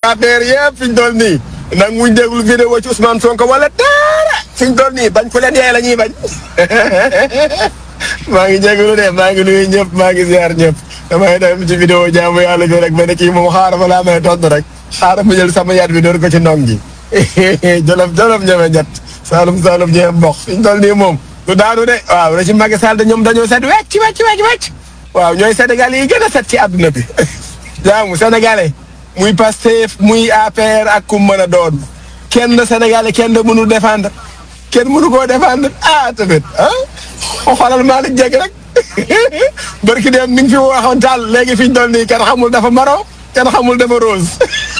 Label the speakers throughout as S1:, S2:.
S1: APR yëpp fi ñu toll nii nag muñ déglu vidéo ci Ousmane Sonko wala dara fi ñu toll nii bañ ku leen yee la ñuy bañ maa ngi jégalu de maa ngi nuyu ñëpp maa ngi ziar ñëpp damay dem ci vidéo jaamu yàlla bi rek ba ne kii moom xaaral ma laa may tontu rek xaaral ma jël sama yat bi door ko ci ndong gi jolof jolof ñeme ñett Saalum Saalum ñeme mboq fi ñu toll nii moom du daanu de waaw régime Macky Sall de ñoom dañoo set wecc wecc wecc wecc waaw ñooy Sénégal yi gën a set ci àdduna bi jaamu sénégalais muy Pastef muy APR ak ku mën a doon kenn sénégalais kenn mënu défendre kenn mënu koo défendre ah tamit ah xoolal Malick Dieng rek barki dem mi ngi fi waxoon taal léegi fi ñu toll nii kenn xamul dafa maro kenn xamul dafa rose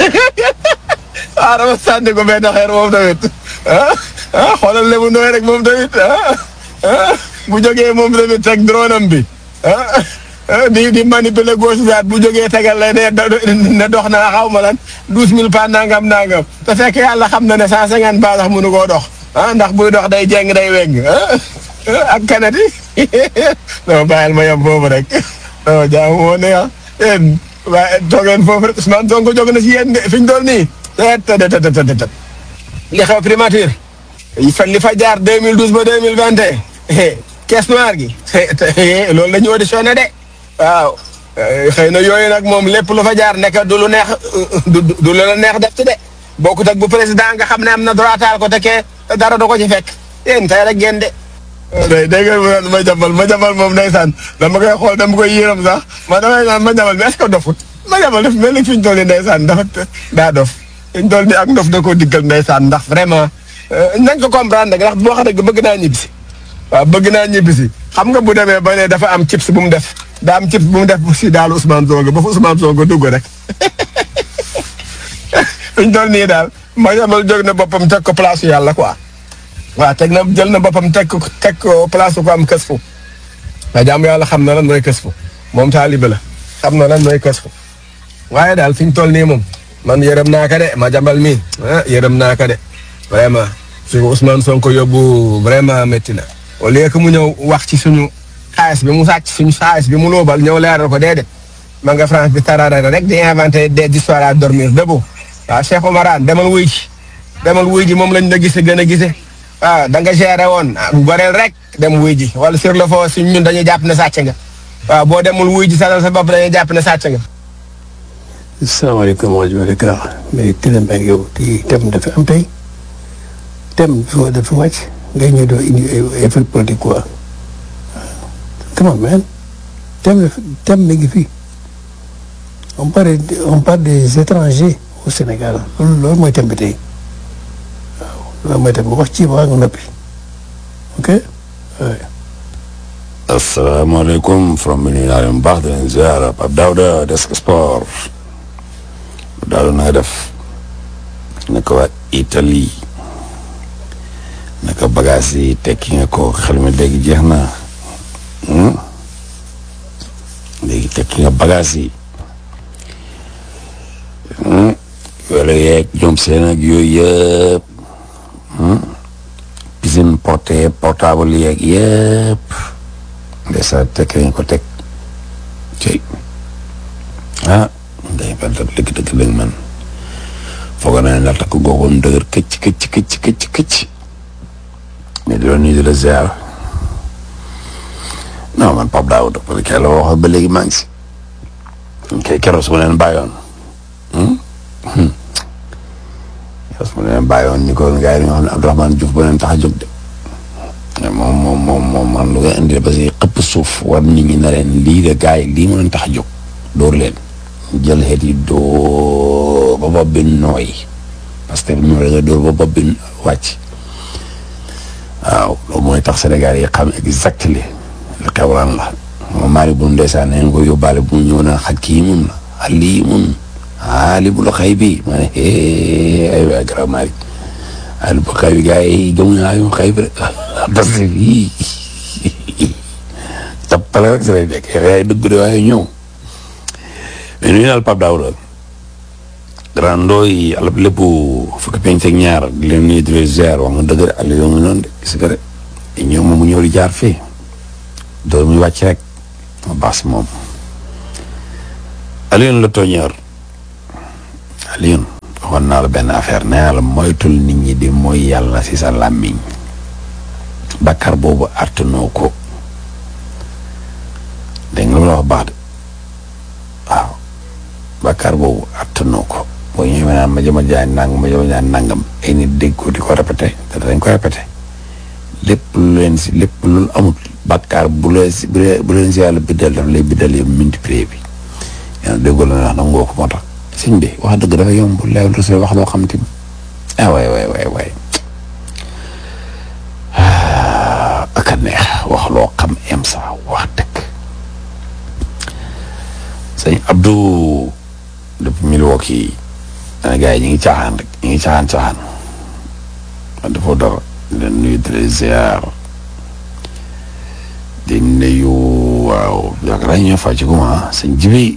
S1: ah dama sànni ko benn xeer moom tamit ah ah xoolal lebu nooy rek moom tamit ah ah bu jógee moom tamit teg drone am bi ah. di di manipuler gauche droite bu jógee tegal la ne ne dox naa xaw ma lan douze mille pas nangam nangam te fekk yàlla xam na ne cent cinquante pas sax mënu koo dox ah ndax buy dox day jeng day weng ak kanati non bàyyil ma yem foofu rek non jaamu moo ne ah yéen waaye toogeen foofu rek Ousmane Sonko jóg na si yéen de fi ñu doon nii tet tet tet tet li xew primature li fa jaar 2012 ba 2021 caisse noire gi loolu la ñu auditionné de waaw xëy na yooyu nag moom lépp lu fa jaar nekk du lu neex du du lu la neex def ci de bokkut ak bu président nga xam ne am na droital ko te ke dara du ko ci fekk yéen tey rek ngeen de. day dégg nga ma jabal ma jabal moom ndeysaan dama koy xool dama koy yéeram sax ma damay naan ma jabal bi est-ce que dofut ma jabal def mel ni fi ñu toll nii ndeysaan dafa daa dof fi ñu toll nii ak ndof da koo diggal ndeysaan ndax vraiment nañ ko comprendre nag ndax boo xam ne bëgg naa ñibbisi waaw bëgg naa ñibbisi xam nga bu demee ba ne dafa am chips bu mu def. daa am cib bu mu def si daal Ousmane Sonko ba fa Ousmane Sonko dugg rek fi ñu toll nii daal ma yamal jóg na boppam teg ko place yàlla quoi waaw teg na jël na boppam teg ko teg ko place ko am kës fu waa jàmm yàlla xam na lan mooy kës fu moom taalibe la xam na lan mooy kës fu waaye daal fi ñu toll nii moom man yërëm naa ka de ma jambal mii ah yërëm naa ka de vraiment su ko Ousmane Sonko yóbbu vraiment métti na au lieu que mu ñëw wax ci suñu xaalis bi mu sàcc suñu xaalis bi mu loobal ñëw leeral ko déedéet ma nga France bi tarara rek di inventé des histoires à dormir debout waaw Cheikh Omarane demal wuy ji demal wuy ji moom lañ la gise gën a gise waaw da nga géré woon bu goreel rek dem wuy ji wala sur le fond suñ ñun dañuy jàpp ne sàcc nga waaw boo demul wuy ji salal sa bopp dañuy jàpp ne sàcc nga
S2: asalaamaaleykum wa rahmatulah mais Télé Mbengue yow kii thème dafa am tey thème dafa dafa wàcc ngay ñëw doo indi ay effet politique quoi come on man thème thème mi ngi fi on parle on parle des étrangers au Sénégal loolu loolu mooy thème bi tey waaw loolu mooy thème bi wax ci wax nga noppi ok.
S3: asalaamaaleykum from mi nuyu naa leen bu baax di leen ziar Pape Daouda Desk Sport Daouda na nga def naka waa Italie naka bagage yi tekki nga ko xel mi léegi jeex na léegi tekki nga bagage yi wala yeeg ñoom seen ak yooyu yëpp piscine porté portable yeeg yëpp ndeysaan tekki nga ko teg cey ah day ba dëgg dëgg dëgg dëgg man foog naa ne la takk googoon dëgër këcc këcc këcc këcc këcc mais di doon nuyu di la ziar non man Pape Daouda parce que la waxoon ba léegi maa ngi si kay keroog su ma leen bàyyoon keroog su ma leen bàyyoon ni ko gars yi dañoo xam ne Abdourahmane Diouf ba leen tax a jóg de moom moom moom moom man lu nga indi parce que xëpp suuf war nit ñi na leen lii de gars yi lii ma leen tax a jóg dóor leen jël xeet yi dóor ba bopp bi nooy parce que ñu nga dóor ba bopp bi wàcc waaw loolu mooy tax Sénégal yi xam exactement li xew lan la moom maari bu ndeysaan nañ ko yóbbaale bu ñëw na xaj kii mun la ali mun ali bu la xëy bi ma ne ay waay garab maari ali bu xëy bi gars yi gëmuñu naa yu xëy bi rek parce que fii tappale rek sa lay nekk yaay dëgg de waaye ñëw mais nuyu naal Pape Daouda grand ndooy alab lépp fukki penc ak ñaar di leen nuyu di leen ziar wax nga dëgg de àll yoo ngi noonu de gis nga de ñëw moom mu ñëw di jaar fii doo muy wàcc rek ma baax si moom Alioune la tooñeer Alioune waxoon naa la benn affaire nee naa la moytul nit ñi di mooy yàlla si sa làmmiñ bakkar boobu artanoo ko dégg nga lu ma la wax baax de waaw bakkar boobu artanoo ko boo ñëwee naan ma jëma jaay nangam ma jëma jaay nangam ay nit dégg ko di ko répété te dañ ko répété lépp lu leen si lépp lu amul bakkar bu leen si bu leen si yàlla biddal daf lay biddal yow multiplier bi yaa ngi déggoo la wax na ngoo ko moo tax sëñ bi wax dëgg dafa yomb leew lu si wax loo xam te ah waay waay waay waay aka neex wax loo xam em sa wax dëgg sëñ Abdou depuis Milwaukee ana gars yi ñu ngi caaxaan rek ñu ngi caaxaan caaxaan wax dafa dara di leen nuyu di leen ziar di nuyu waaw yaakaar naa ñoo fàcc ko ma sëñ Jibi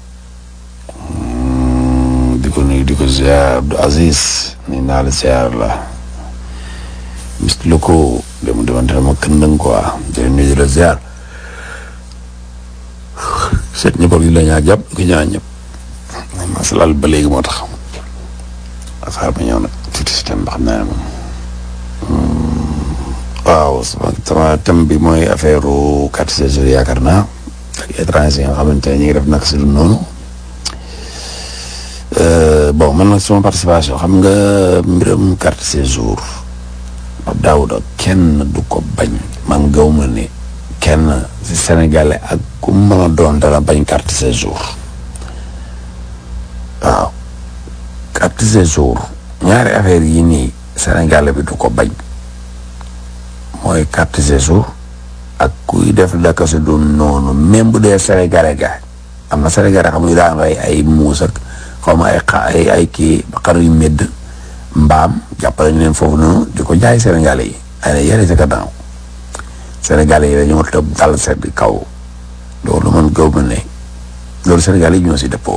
S3: di ko nuyu di ko ziar Abdou Aziz ni naa la ziar la mis lu ko dem demante dama këndëng quoi di leen nuyu di la ziar seet ñëpp ak la ñaa jàpp ko ñaa ñëpp masalal ba léegi moo tax xaar ma ñëw nag tuuti si thème ba xam naa ne moom waaw sama sama thème bi mooy affaire carte séjour yaakaar naa ak étranger yi nga xamante ne ñu ngi def nag si du noonu bon man nag sama participation xam nga mbiram carte séjour Pape Daouda kenn du ko bañ man gaw ma ne kenn si sénégalais ak ku mën a doon dana bañ carte séjour waaw carte séjour ñaari affaire yi nii sénégalais bi du ko bañ mooy carte séjour ak kuy def daka si du noonu même bu dee sénégalais ga am na sénégalais xam nga daan rey ay muus ak xaw ma ay xa ay ay kii xar yu médd mbaam jàppale ñu leen foofu noonu di ko jaay sénégalais yi ay na yére sa gannaaw sénégalais yi dañoo tëb dal sedd kaw loolu man gaw ma ne loolu sénégalais yi ñoo si dëppoo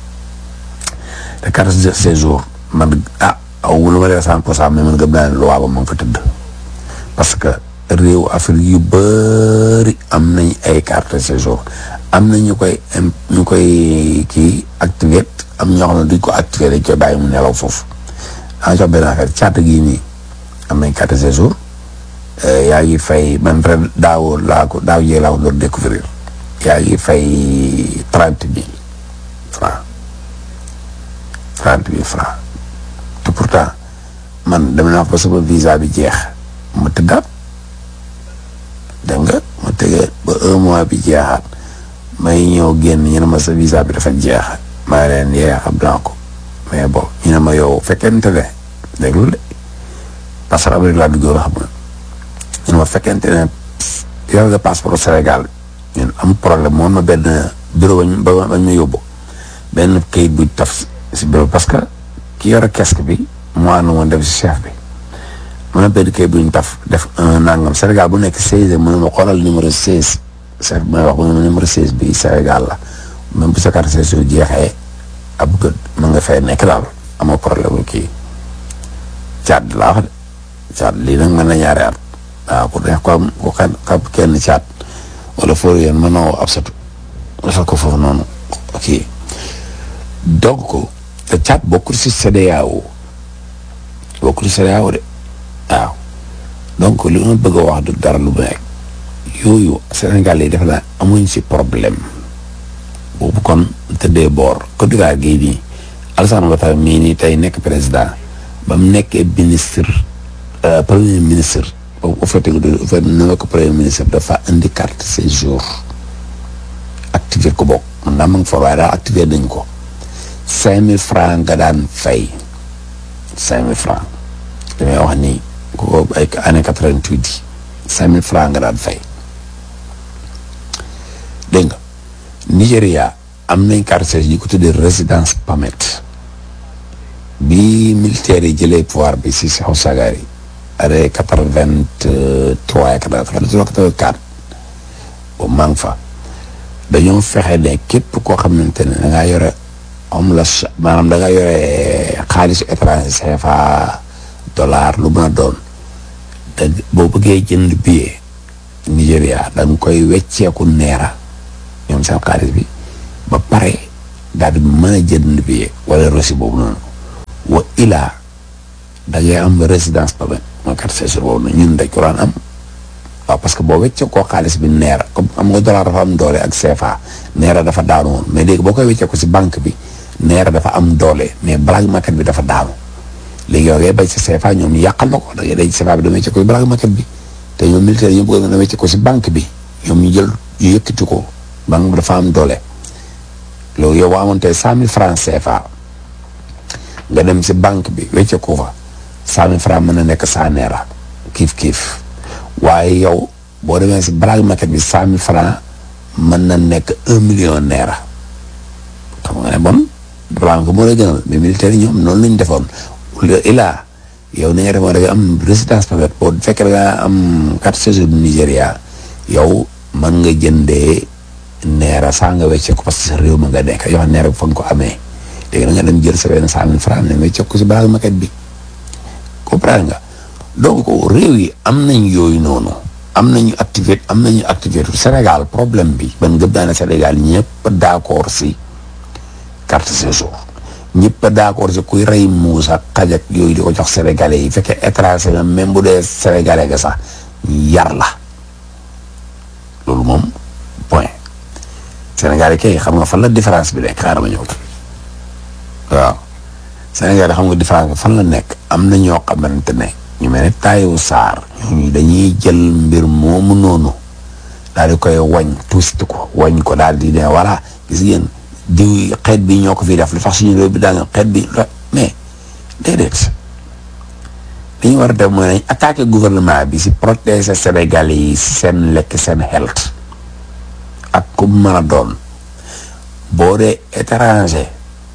S3: te carte séjour man ah aw lu ma dee cent pour cent mais man gëm naa ne loi ba moom fa tëdd parce que réew Afrique yu bëri am nañ ay carte séjour am na ñu koy ñu koy kii activé am ñoo xam ne duñ ko activé dañ koy bàyyi mu nelaw foofu daa jox benn affaire càtt gii nii am nañ carte séjour yaa ngi fay man ren daaw laa ko daaw jee laa ko doon découvrir yaa ngi fay trente mille francs trente mille francs te pourtant man dem naa fa sama visa bi jeex ma tëddaat dégg nga ma tëgee ba un mois bi jeexaat may ñëw génn ñu ne ma sa visa bi dafa jeex maa leen yee xam naa ko mais bon ñu ne ma yow fekkente ne déglu de parce que Amérique laa duggoon xam nga ñu ne ma fekkente ne yor nga passeport Sénégal ñun am problème moom ma benn bureau bañ ba bañ ma yóbbu benn kayit bu taf si bureau parce que ki yore casque bi mu ànd woon def si chef bi mu ne benn kayit bu ñu taf def un nangam Sénégal bu nekk seize mu ne ma xoolal numéro seize chef bi may wax mu ne ma numéro seize bi Sénégal la même bu sa carte séjour jeexee ab gët mën nga fay nekk daal amoo problème kii caat laa wax de caat lii nag mën na ñaari at waaw ku neex ko am ku xam kenn caat wala fóor yéen mën na woo ab satu defal ko foofu noonu kii donc te caat bokkul si CEDEAO bokkul si CEDEAO de waaw donc li ma bëgg a wax du dara lu nekk yooyu Sénégal yi def naa amuñ si problème boobu kon tëddee boor Côte d'Ivoire gii nii Alassane Ouattara mii nii tey nekk président ba mu nekkee ministre premier ministre boobu bu fekkee dafa nekk premier ministre dafa indi carte séjour activé ko bokk man daa ma ngi for waaye daal activé nañ ko cinq mille francs nga daan fay cinq mille francs damay wax nii ko ay année quatre-vingt-huit yi cinq mille francs nga daan fay dégg nga Nigéria am nañ carte séjour yi ko tuddee résidence permit bi militaires yi jëlee pouvoir bi si Sékou Sagari année quatre-vingt-trois quatre-vingt-trois quatre-vingt-quatre boobu maa ngi fa dañoo fexe ne képp koo xamante ne da ngaa yore am la maanaam da nga yore xaalisu étranger CFA dollar lu mën a doon te boo bëggee jënd billet Nigéria da nga koy wecceeku neera ñoom seen xaalis bi ba pare daal di mën a jënd billet wala reçu boobu noonu wa ilaa da ngay am résidence permanente mooy carte séjour boobu nag ñun dañ ko daan am waaw parce que boo weccee koo xaalis bi neera comme am nga dollar dafa am doole ak CFA neera dafa daanu woon mais léegi boo koy weccee ko si banque bi neera dafa am doole mais black market bi dafa daanu léegi yow ngay bay si CFA ñoom ñu yàqal la ko da ngay day CFA bi da weccee ko si black market bi te ñoom militaire yi ñu bëgg nga weccee ko si banque bi ñoom ñu jël ñu yëkkati ko banque bi dafa am doole loolu yow boo amoon tey cent mille francs CFA nga dem si banque bi wecce ko fa cent mille francs mën na nekk cent neera kiif kiif waaye yow boo demee si black market bi cent mille francs mën na nekk un million neera xam nga ne bon banque moo lay gënal mais militaire yi ñoom noonu lañu defoon ilaa yow ni nga defoon da nga am résidence permanente boo fekkee da nga am carte séjour du Nigéria yow mën nga jëndee neera saa nga wecce ko parce que sa réew ma nga nekk yoo xam neera fa nga ko amee léegi da nga dem jël sa benn cent mille francs ne wecce ko si black market bi comprendre nga donc réew yi am nañ yooyu noonu am nañu activité am nañu activité Sénégal problème bi man gëm naa ne Sénégal ñëpp d'accord si carte séjour ñëpp d'accord si kuy rey muus ak xaj ak yooyu di ko jox sénégalais yi fekkee étranger nga même bu dee sénégalais nga sax yar la loolu moom point sénégalais kay xam nga fan la différence bi nekk xaaral ma ñëw waaw sénégalais xam nga différence bi fan la nekk am na ñoo xamante ne ñu mel ne Taïwu Sarr ñooñu dañuy jël mbir moomu noonu daal di koy wañ tuusit ko wañ ko daal di ne voilà gis ngeen diw xeet bi ñoo ko fi def lu tax suñu réew bi daa nga xeet bi mais déedéet li ñu war a def mooy nañ attaqué gouvernement bi si protéger Sénégalais yi seen lekk seen health ak ku mën a doon boo dee étranger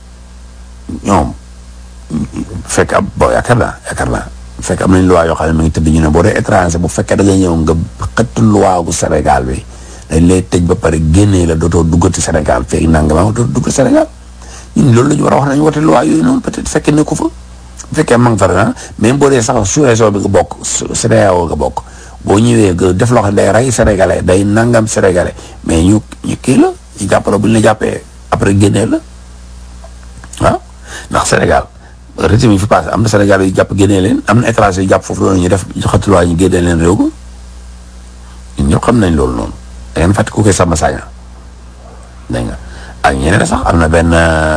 S3: ñoom fekk ab bo yaakaar naa yaakaar naa fekk am nañ loi yoo xam ne mi ngi tëdd ñu ne boo dee étranger bu fekkee da nga ñëw nga xëtt loi gu Sénégal bi dañ lay tëj ba pare génnee la dootoo duggati Sénégal fekk nanga ma dootoo duggati Sénégal ñun loolu la ñu war a wax nañu wote loi yooyu noonu peut-être fekkee ne ko fa bu fekkee mang fa na même boo dee sax sous-région bi nga bokk CEDEAO nga bokk boo ñëwee nga def loo xam ne day rey sénégalais day nangam sénégalais mais ñu ñu kii la ñu jàppale bu ñu la jàppee après génnee la waaw ndax Sénégal régime yi fi passé am na Sénégal yu jàpp génnee leen am na étranger yu jàpp foofu loolu ñu def joxati loi ñu génnee leen réew mi ñun ñëpp xam nañ loolu noonu da ngeen fàtte ku koy sàmm saña dégg nga ak ñeneen sax am na benn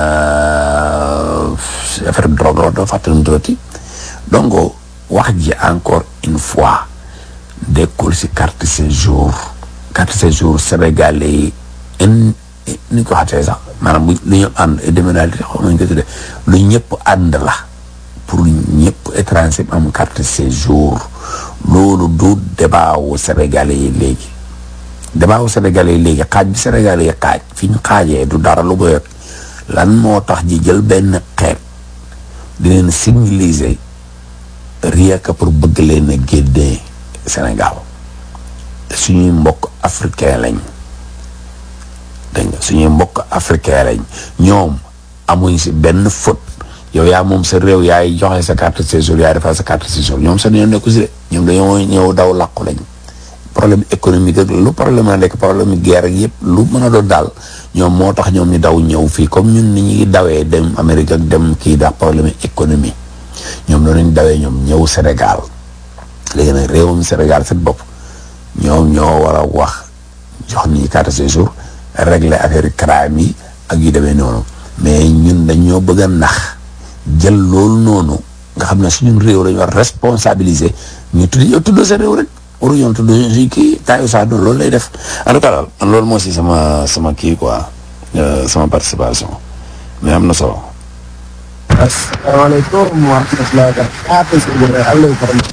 S3: affaire drogue la doo fàtte nu mu tuddati donc wax ji encore une fois dekkul si carte séjour carte séjour sénégalais yi in ni ko xatee sax maanaam bu lu ñu ànd déménage xaw nañ ko tuddee lu ñëpp ànd la pour ñëpp étranger am carte séjour loolu du débat wu sénégalais yi léegi débat wu sénégalais yi léegi xaaj bi sénégalais yi xaaj fi ñu xaajee du dara lu bëgg lan moo tax ji jël benn xeet di leen civiliser rien que pour bëgg leen a génnee Sénégal suñuy mbokk africain lañ dégg nga suñuy mbokk africain lañ ñoom amuñ si benn faute yow yaa moom sa réew yaay joxe sa carte séjour yaay defal sa carte séjour ñoom seen yoon nekku si de ñoom dañoo ñëw daw làqu lañ problème économique ak lu problème la nekk problème guerre ak yëpp lu mën a doon daal ñoom moo tax ñoom ñu daw ñëw fii comme ñun ni ñuy dawee dem Amérique ak dem kii dax problème économie ñoom noonu ñu dawee ñoom ñëw Sénégal léegi nag réewum Sénégal seen bopp ñoom ñoo war a wax jox ni carte séjour régler affaire crime yi ak yu demee noonu mais ñun dañoo bëgg a nax jël loolu noonu nga xam ne suñu réew lañu war responsabiliser ñu tudd yow tuddoo sa réew rek waru ñoon tudd si kii taayu saa doon loolu lay def en tout cas daal man loolu moo si sama sama kii quoi sama participation mais am na solo
S1: asalaamaaleykum wa rahmatulah wa barakatuh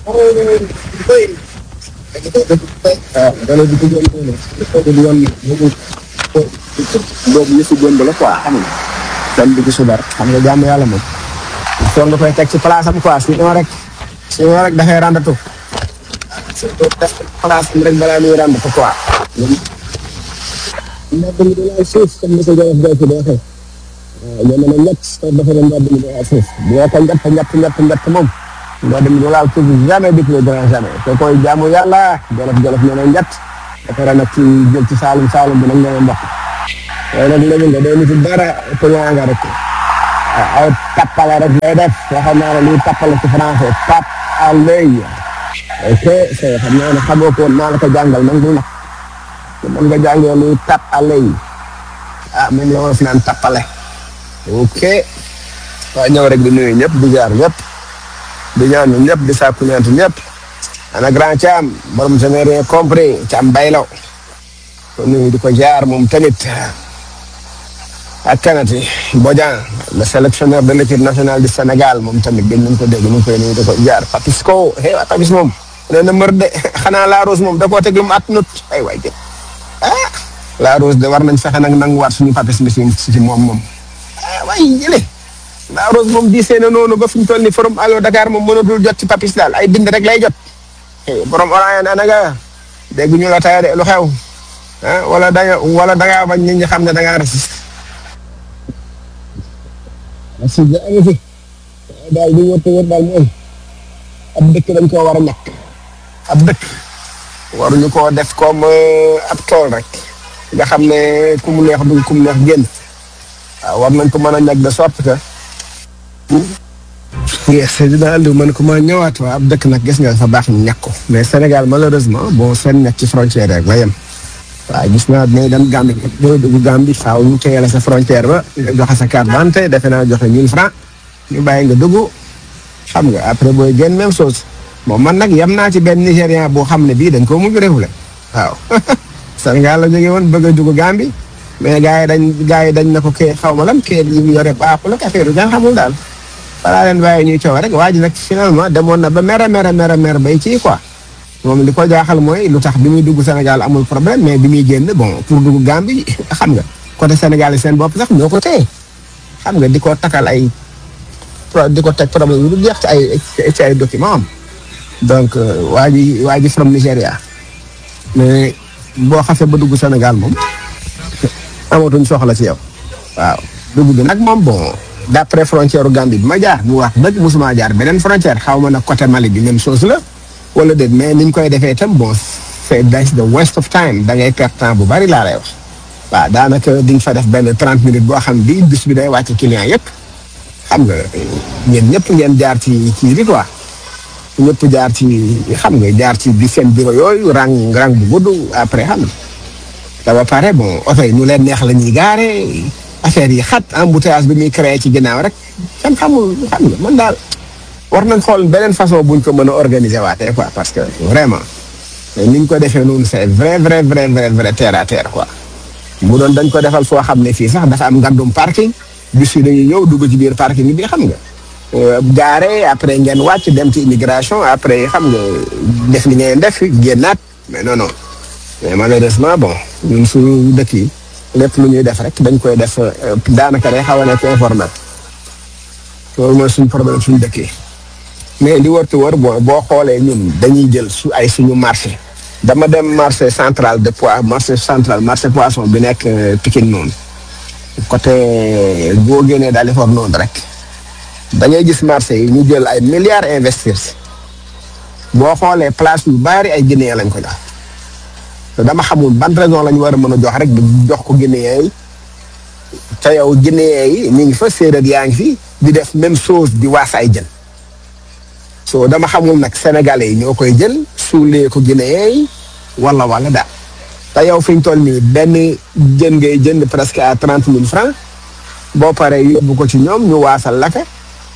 S1: dana di duggoon noonu di yoon boobu yëfu démb la quoi xam nga dem bi gisu dara xam nga jàmm yàlla moom foog nga koy teg ci place am quoi sinon rek sinon rek dafay randatu surtout def place am rek balaa muy randatu quoi mbedd mi di laal suuf comme ni ko jolof doo ci di waxee waaw jamono ñett dafa ne mbedd mi di laal suuf bu ko ñett ñett ñett ñett moom mbedd mi di laal suuf jamais depuis le grand jamais te koy jaamu yàlla jolof jolof nee na ñett dafa nag ci jël ci saalum saalum bi nag nee na mboq waaye nag léegi nga doo nitu dara pëñaa nga rek ay tappale rek lay def waxoon naa ne luy tappale ci français tap à l'œil ok c'est xam naa ne xamoo ko woon naa la ko jàngal man du nag man nga jàngee luy tap à l'œil ah moom la wolof naan tappale ok waaw ñëw rek di nuyu ñëpp di jaar ñëpp di ñaan ñëpp di sàkku ñaant ñëpp ana grand Thiam borom je n'ai rien compris Thiam baylaw ko nuyu di ko jaar moom tamit ak kanati Bodian le sélectionneur de l'équipe nationale du Sénégal moom tamit gën nañ ko dégg ñu ngi koy nuyu di ko jaar Papis ko hey waa Papis moom nee na mër de xanaa la rose moom da koo teg lu mu at nut ay waay jë ah la rose de war nañ fexe nag nanguwaat suñu Papis bi si si moom moom ah waay jële la rose moom diisee na noonu ba fi ñu toll ni forum allo Dakar moom mënatul jot ci Papis daal ay bind rek lay jot borom orange ana nga dégg ñu la taya de lu xew ah wala da nga wala da ngaa bañ nit ñi xam ne da ngaa raciste merci jaa fi daal di wër te wër daal mooy ab dëkk dañ koo war a ñàkk ab dëkk waruñu koo def comme ab tool rek nga xam ne ku mu neex dugg ku mu neex génn waaw war nañ ko mën a ñàkk de sorte que yes dinaa andi man ko ma ñëwaat waa ab dëkk nag gis nga dafa baax ñu ñàkk ko mais Sénégal malheureusement bon seen ñàkk ci frontière rek la yem waaw gis naa ne dem Gambie booy dugg Gambie faaw ñu téye la sa frontière ba nga joxe sa carte d'identité defe naa joxe 1000 francs ñu bàyyi nga dugg xam nga après booy génn même chose moom man nag yem naa ci benn Nigérian boo xam ne bii dañ koo mujj réewle waaw Sénégal la jógee woon bëgg a dugg Gambie mais gars yi dañ gars yi dañ na ko kii xaw ma lan kii yi mu yore baaxul ak affaire yu kenn xamul daal balaa leen bàyyi ñuy coow rek waa ji nag finalement demoon na ba mere mere mere mere bay kii quoi moom li ko jaaxal mooy lu tax bi muy dugg Sénégal amul problème mais bi muy génn bon pour dugg Gambie xam nga côté Sénégal yi seen bopp sax ñoo ko téye xam nga di ko takkal ay di ko teg problème yu du jeex ci ay ci ay document am donc waa ji waa ji from Nigéria mais boo xasee ba dugg Sénégal moom amatuñ soxla ci yow waaw dugg bi nag moom bon d'après frontière Gambie bi ma jaar bu wax dëgg mosuma jaar beneen frontière xaw ma nag côté Mali bi même chose la wala déet mais niñ koy defee itam bon c'est that's the waste of time da ngay perte temps bu bari laa lay wax waaw daanaka di nga fa def benn trente minutes boo xam bi bis bi day wàcc client yëpp xam nga ñeen ñëpp ngeen jaar ci ci bi quoi ñëpp jaar ci xam nga jaar ci bi seen bureau yooyu rang rang bu gudd après xam nga da ba pare bon oto yi nu leen neex la ñuy gaare affaire yi xat embouteillage bi muy créé ci ginnaaw rek kenn xamul xam nga man daal war nañ xool beneen façon buñ ko mën a organiser waatee quoi parce que vraiment ni ñu ko defee noonu c'est vrai vrai vrai vrai vrai terre à terre quoi mu doon dañ ko defal foo xam ne fii sax dafa am ngandum parking bis yi dañuy ñëw dugg ci biir parking bi xam nga gaare après ngeen wàcc dem ci immigration après xam nga def li ngeen def génnaat mais non non mais malheureusement bon ñun suñu dëkk yi lépp lu ñuy def rek dañ koy def daanaka day xaw a nekk informel loolu mooy suñu problème suñu dëkk yi mais li wër te wër boo boo xoolee ñun dañuy jël su ay suñu marché dama dem marché central de pois marché central marché poisson bi nekk Pikine noonu côté boo génnee daal di for noonu rek da ngay gis marché yi ñu jël ay milliards investir si boo xoolee place yu bari ay Guinéen lañ ko jox te dama xamul ban raison la ñu war a mën a jox rek jox ko Guinéen yi te yow Guinéen yi ñu ngi fa séeréer yaa ngi fi di def même chose di waas ay jën so dama xamul nag sénégalais yi ñoo koy jël suulee ko Guinéen yi wala wala daal te yow fi ñu toll nii benn jën ngay jënd presque à trente mille francs boo paree yóbbu ko ci ñoom ñu waasal la ka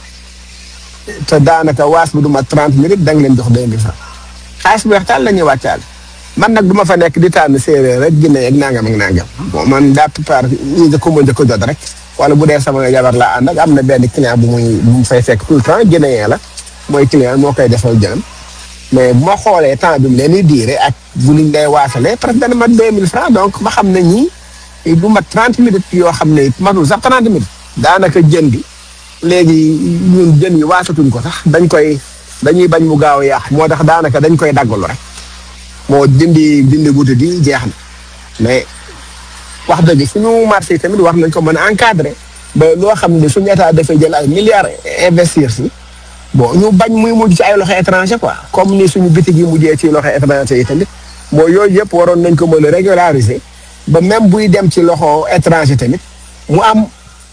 S1: te daanaka waas bi du ma trente minutes da nga leen jox deux mille francs xaalis bu weex taal la ñuy wàccaal man nag du ma fa nekk di tànn séeréer rek Guinée ak nangam ak nangam bon man daa plupart ñi nga ko mën a jot rek wala bu dee sama jabar laa ànd ak am na benn client bu muy bu mu fay fekk tout le temps Guinéen la mooy client moo koy defal jënam mais bu ma xoolee temps bi mu leen di diire ak bu liñ day waasalee presque dana mat deux mille francs donc ma xam ne ñii du mat trente minutes yoo xam ne matul sax trente minutes daanaka jën bi léegi ñun jën yi waasatuñ ko sax dañ koy dañuy bañ mu gaaw a yàq moo tax daanaka dañ koy daggalu rek moo dindi dindi guddi di jeex na mais wax dëgg suñu marché tamit war nañ ko mën a encadrer ba loo xam ne suñu état dafay jël ay milliards investir si bon ñu bañ muy mujj ci ay loxo étranger quoi comme ni suñu bitig yi mujjee ci loxo étranger yi tamit moo yooyu yëpp waroon nañ ko mën a régulariser ba même buy dem ci loxo étranger tamit mu am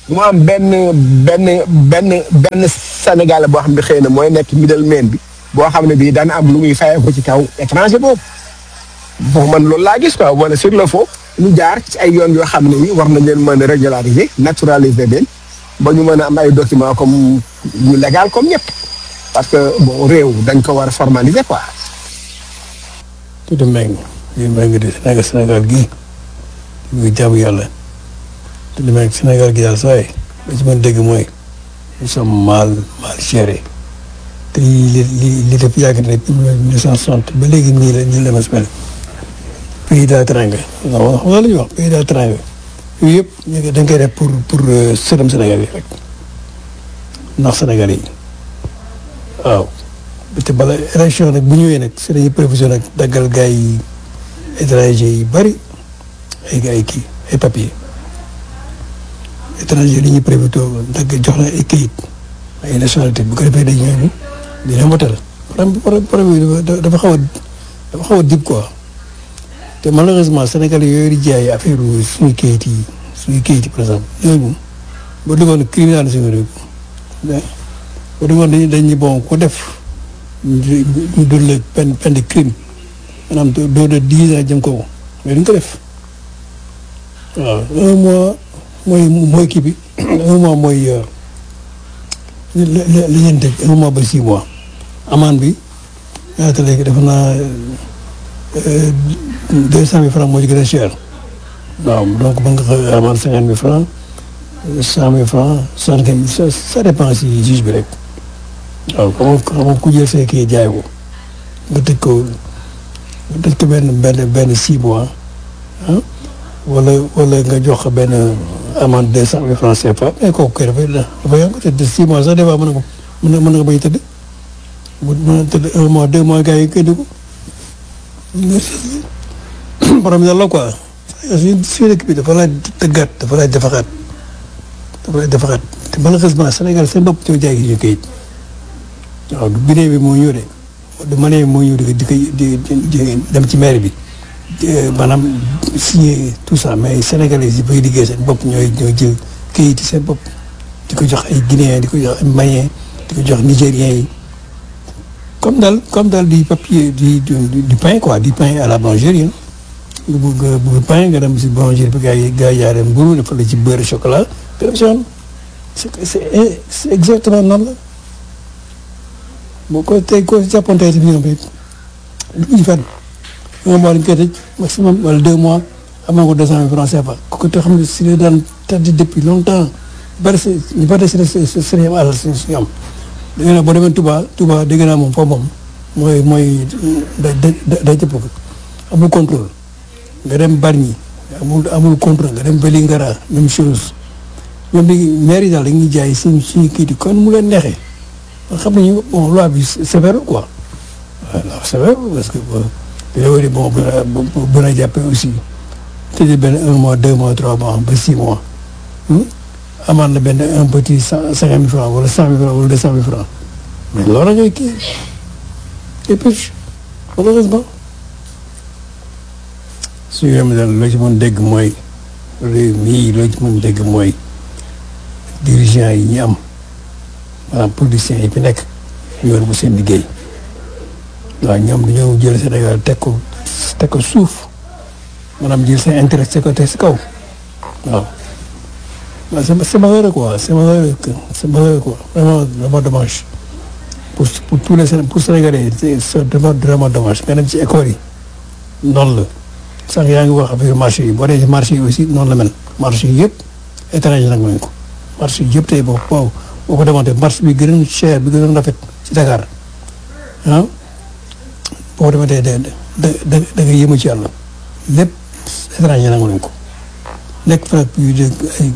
S1: mu am benn benn benn benn Sénégalais boo xam ne xëy na mooy nekk middleman bi boo xam ne bii daan am lu muy fayee ko ci kaw étranger boobu bon man loolu laa gis quoi wala sur le fond ñu jaar ci ay yoon yoo xam ne ni war nañ leen mën a régulariser naturaliser leen ba ñu mën a am ay documents comme ñu légal comme ñëpp parce que bon réew dañ ko war a formaliser quoi.
S2: tuuti mbéy mi mbéy mi di Sénégal Sénégal gii muy jaamu yàlla te li may Sénégal gi daal saa yi li ci mën dégg mooy nous sommes mal mal gérés te li li li def yàgg na depuis mille neuf cent soixante ba léegi nii la nii la ma mel pays d'étranger non xam nga la ñuy wax pays d'étranger yooyu yëpp ñu dañ koy def pour pour sërëm Sénégal yi rek ndax Sénégal yi waaw te bala élection nag bu ñëwee nag si dañuy prévision nag daggal gars yi étranger yi bëri ay gars yi kii ay papier étranger yi ñuy prévision dagg jox la ay kayit ay nationalité bu ko defee dañ ñooñu dina motal problème problème bi dafa xaw a dafa xaw a dib quoi te malheureusement Sénégal yooyu di jaay affaire suñu kayit yi suñu kayit yi par exemple ñooñu boo demoon criminal suñu réew boo demoon dañuy dañuy bon ku def ñu ñu dóor la peine peine de crime maanaam doo de dix ans jëm kaw mais duñ ko def waaw un mois mooy mooy kii bi un mois mooy li li li ngeen tëj un mois ba six mois amende bi ñaata léegi dafa naa deux cent mille francs moo ci gën a cher waaw donc mën nga ko amende cinquante mille francs cent mille francs soixante quinze mille ça dépend si juge bi rek waaw xam nga xam nga ku jël see kii jaay ko nga tëj ko nga tëj ko benn benn benn six mois ah wala wala nga jox ko benn amende deux cent mille francs CFA mais kooku kay dafay dafa yàgg te six mois sax des fois mën na ko mën na mën na ko bañ a tëdd bu mën na tëdd un mois deux mois gars yi koy dugg borom yàlla quoi suñu suñu dëkk bi dafa laaj tëggaat dafa laaj defaxaat dafa laaj defaxaat te malheureusement Sénégal seen bopp ñoo jaay ñu kayit waaw du bidee bi moo ñëw de du manee moo ñëw di di di dem ci maire bi maanaam signé tout ça mais sénégalais yi bay liggéey seen bopp ñooy ñooy jël kayit yi seen bopp di ko jox ay guinéens di ko jox ay maliens di ko jox nigériens yi comme daal comme daal di papier di du pain quoi du pain à la boulangerie nga bëgg nga bëgg pain nga dem si boulangerie bi gars yi gars yi yaa dem mburu dafa la ci beurre chocolat nga dem si yoon c'est c'est exactement noonu la boo ko tey ko jàppoon tey si biir bi du ñu fenn un mois dañ koy tëj maximum wala deux mois amoon ko deux cent mille francs CFA ko te xam ne si la daan tardé depuis longtemps bari si ñu bari si si si ñoom àll si si ñoom da nga ne boo demee Touba Touba dégg naa moom foofu moom mooy mooy da da da jëpp ko amul contrôle nga dem Bargny amul amul contrôle nga dem Vélingara même chose ñoom dañuy maire yi daal dañuy jaay suñu suñu kii di kon mu leen neexee xam nañu bon loi bi sévère quoi waaw sévère parce que yow di bon bu la bu la jàppee aussi tëjee benn un mois deux mois trois mois ba six mois amaan na benn un petit cent cinquante mille francs wala cent mille francs wala deux cent mille francs mais loolu la ngay kii et puis malheureusement suñu réew mi daal loo ci mën dégg mooy réew mii loo ci mën dégg mooy dirigeants yi ñu am maanaam politiciens yi fi nekk yoon bu seen liggéey waaw ñoom dañoo jël Sénégal teg ko teg ko suuf maanaam jël seen intérêt teg ko teg si kaw waaw waaw c'est c'est malheureux quoi c'est malheureux c'est malheureux quoi vraiment vraiment dommage pour pour tous les pour Sénégalais c'est vraiment vraiment dommage nga dem ci école yi noonu la sax yaa ngi wax affaire marché yi boo dee ci marché yi aussi noonu la mel marché yi yëpp étranger nag nañ ko marché yi yëpp tey boo boo boo ko demante marché bi gën a cher bi gën a rafet ci Dakar ah boo ko demante da da da da nga yéemu ci yàlla lépp étranger nangu nañ ko nekk fa plus de ay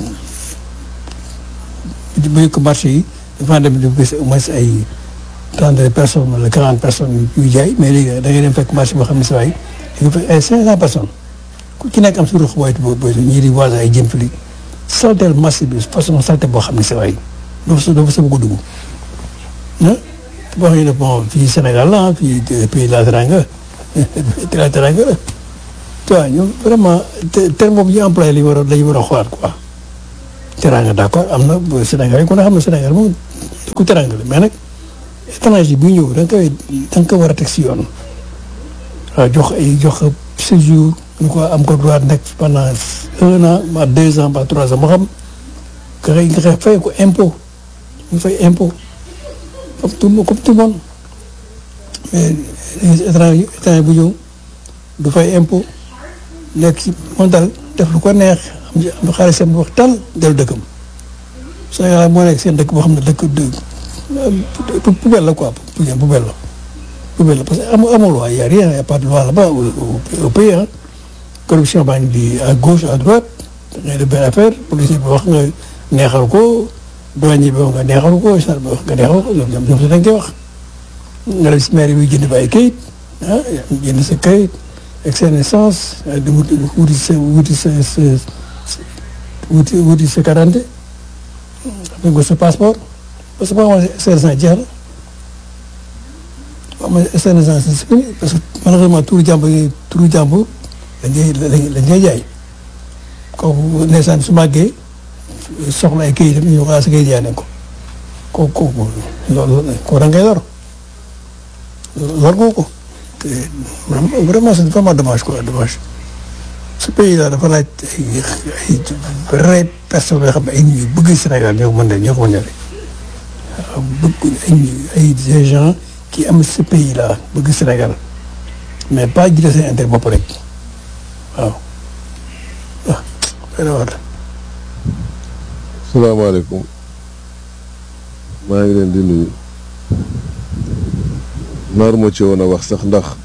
S2: bu ko marché yi dafa dem di gis au moins ay trente personnes wala quarante personnes yu jaay mais léegi da ngay dem fekk marché boo xam ne sa waay da nga fekk ay cinq cent personnes ku ci nekk am si ruux booy booy ñii di voisin ay jëm fili saltel marché bi façon salte boo xam ne sa waay doo fa doo fa sa bëgg a dugg ah boo xam ne bon fii Sénégal la fii pays la teranga la teranga la tu vois ñoom vraiment terme boobu ñu employé lañu war a lañu war a xoolaat quoi teraanga d'accord am na Sénégal yi ku ne xam ne Sénégal moom ku teraanga la mais nag étranger bi ñëw da nga koy da nga ko war a teg si yoon waaw jox ay jox séjour ñu ko am ko droit nekk pendant un an ba deux ans ba trois ans moo xam nga xëy nga xëy fay ko impôt ñu fay impôt comme tout comme tout le monde mais étranger étranger bu ñëw du fay impôt nekk ci moom daal def lu ko neex am ci am xaalisam bu wax tal dellu dëkkam Sénégal moo nekk seen dëkk boo xam ne dëkk dë poubelle la quoi poubelle la poubelle la parce que amul amul loi y a rien y a pas de loi là-bas au pays ah corruption baa ngi di à gauche à droite ngay def benn affaire policier bi wax nga neexal ko douanier bi wax nga neexal ko gendarme bi wax nga neexal ko ñoom ñoom ñoom dañ koy wax nga dem si maire bi jënd ba ay kayit ah jënd sa kayit ak sa naissance di wuti wuti sa wuti sa sa wuti wuti sa quarante xam nga sa passeport parce que boo xamante ne SRS jeex na boo xamante ne SRS c'est fini parce que malheureusement turu jàmbur yi turu jàmbur lañ koy lañ koy jaay kooku ndeysaan su màggee soxla ay këyitam ñu xaar si kayit jaay nañ ko kooku kooku loolu kooku da ngay lor lor nga ko te vraiment c'est vraiment dommage quoi dommage ce pays là dafa laaj ay ay vraies personnes yoo xam ne ay nit yu bëgg Sénégal ñoo ko mën de ñoo ko mën de waaw bëgg ay ay des gens qui aiment ce pays là bëgg Sénégal mais pas jiite seen intérêt bopp rek waaw ah xëy na war
S4: salaamaaleykum maa ngi leen di nuyu naar moo ci woon a wax sax ndax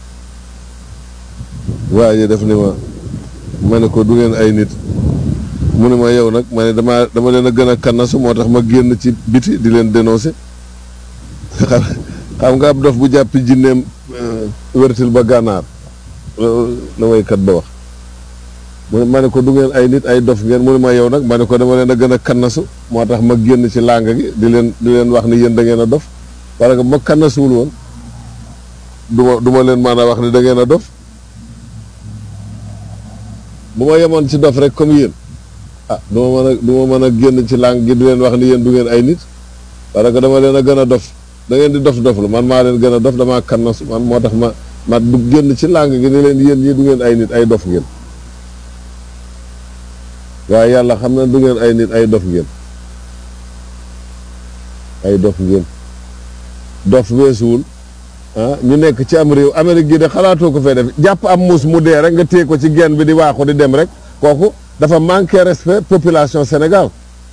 S4: waaye def ni ma ma ne ko du ngeen ay nit mu ne ma yow nag ma ne dama dama leen a gën a kannasu moo tax ma génn ci biti di leen dénoncer xam xam nga ab dof bu jàppi jinneem wértil ba gànnaar la waykat ba wax mu ne ma ne ko du ngeen ay nit ay dof ngeen mu ne ma yow nag ma ne ko dama leen a gën a kannasu moo tax ma génn ci làng gi di leen di leen wax ni yéen da ngeen a dof parce que ma kannasuwul woon du ma du ma leen mën a wax ni da ngeen a dof bu ma yemoon ci dof rek comme yéen ah du ma mën a du ma mën a génn ci làng gi di leen wax ni yéen du ngeen ay nit parce que dama leen a gën a dof da ngeen di dof dof lu man maa leen gën a dof damaa kannasu man moo tax ma ma du génn ci làng gi ni leen yéen ñii du ngeen ay nit ay dof ngeen waaye yàlla xam na du ngeen ay nit ay dof ngeen ay dof ngeen dof weesuwul ah ñu nekk ci am réew Amérique gi de xalaatoo ko fee def jàpp am muus mu dee rek nga téye ko ci genn bi di waaxu di dem rek kooku dafa manqué respect population Sénégal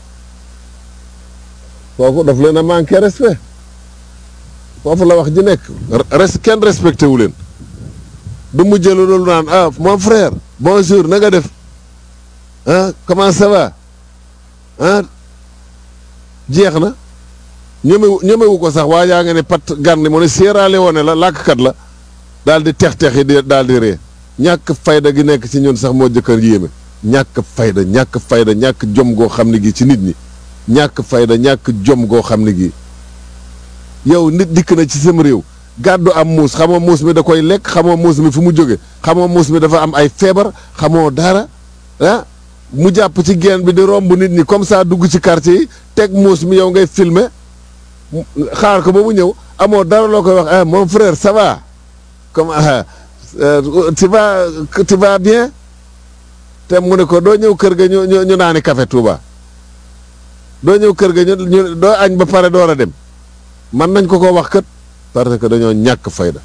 S4: kooku daf leen a manqué respect foofu la wax ji nekk res kenn respecté wu leen du mu jëlu loolu naan ah mon frère bonjour na nga def ah comment ça va ah jeex na ñemewu ñemewu ko sax waa yaa nga ne pat gànni mu ne Sierra Leone la làkkat la daal di tex tex yi di daal di ree ñàkk fayda gi nekk ci ñun sax moo jëkkër yéeme ñàkk fayda ñàkk fayda ñàkk jom goo xam ne gi ci nit ñi ñàkk fayda ñàkk jom goo xam ne gi yow nit dikk na ci sam réew gàddu am muus xamoo muus mi da koy lekk xamoo muus mi fu mu jóge xamoo muus mi dafa am ay feebar xamoo dara ah mu jàpp ci geen bi di romb nit ñi comme ça dugg ci quartier yi teg muus mi yow ngay filmer xaar ko ba mu ñëw amoo dara loo koy wax ah mon frère ça va comme ah tu vas tu vas bien te mu ne ko doo ñëw kër ga ñu ñu ñu naani café Touba doo ñëw kër ga ñu ñu doo añ ba pare door a dem man nañ ko ko wax kat parce que dañoo ñàkk fayda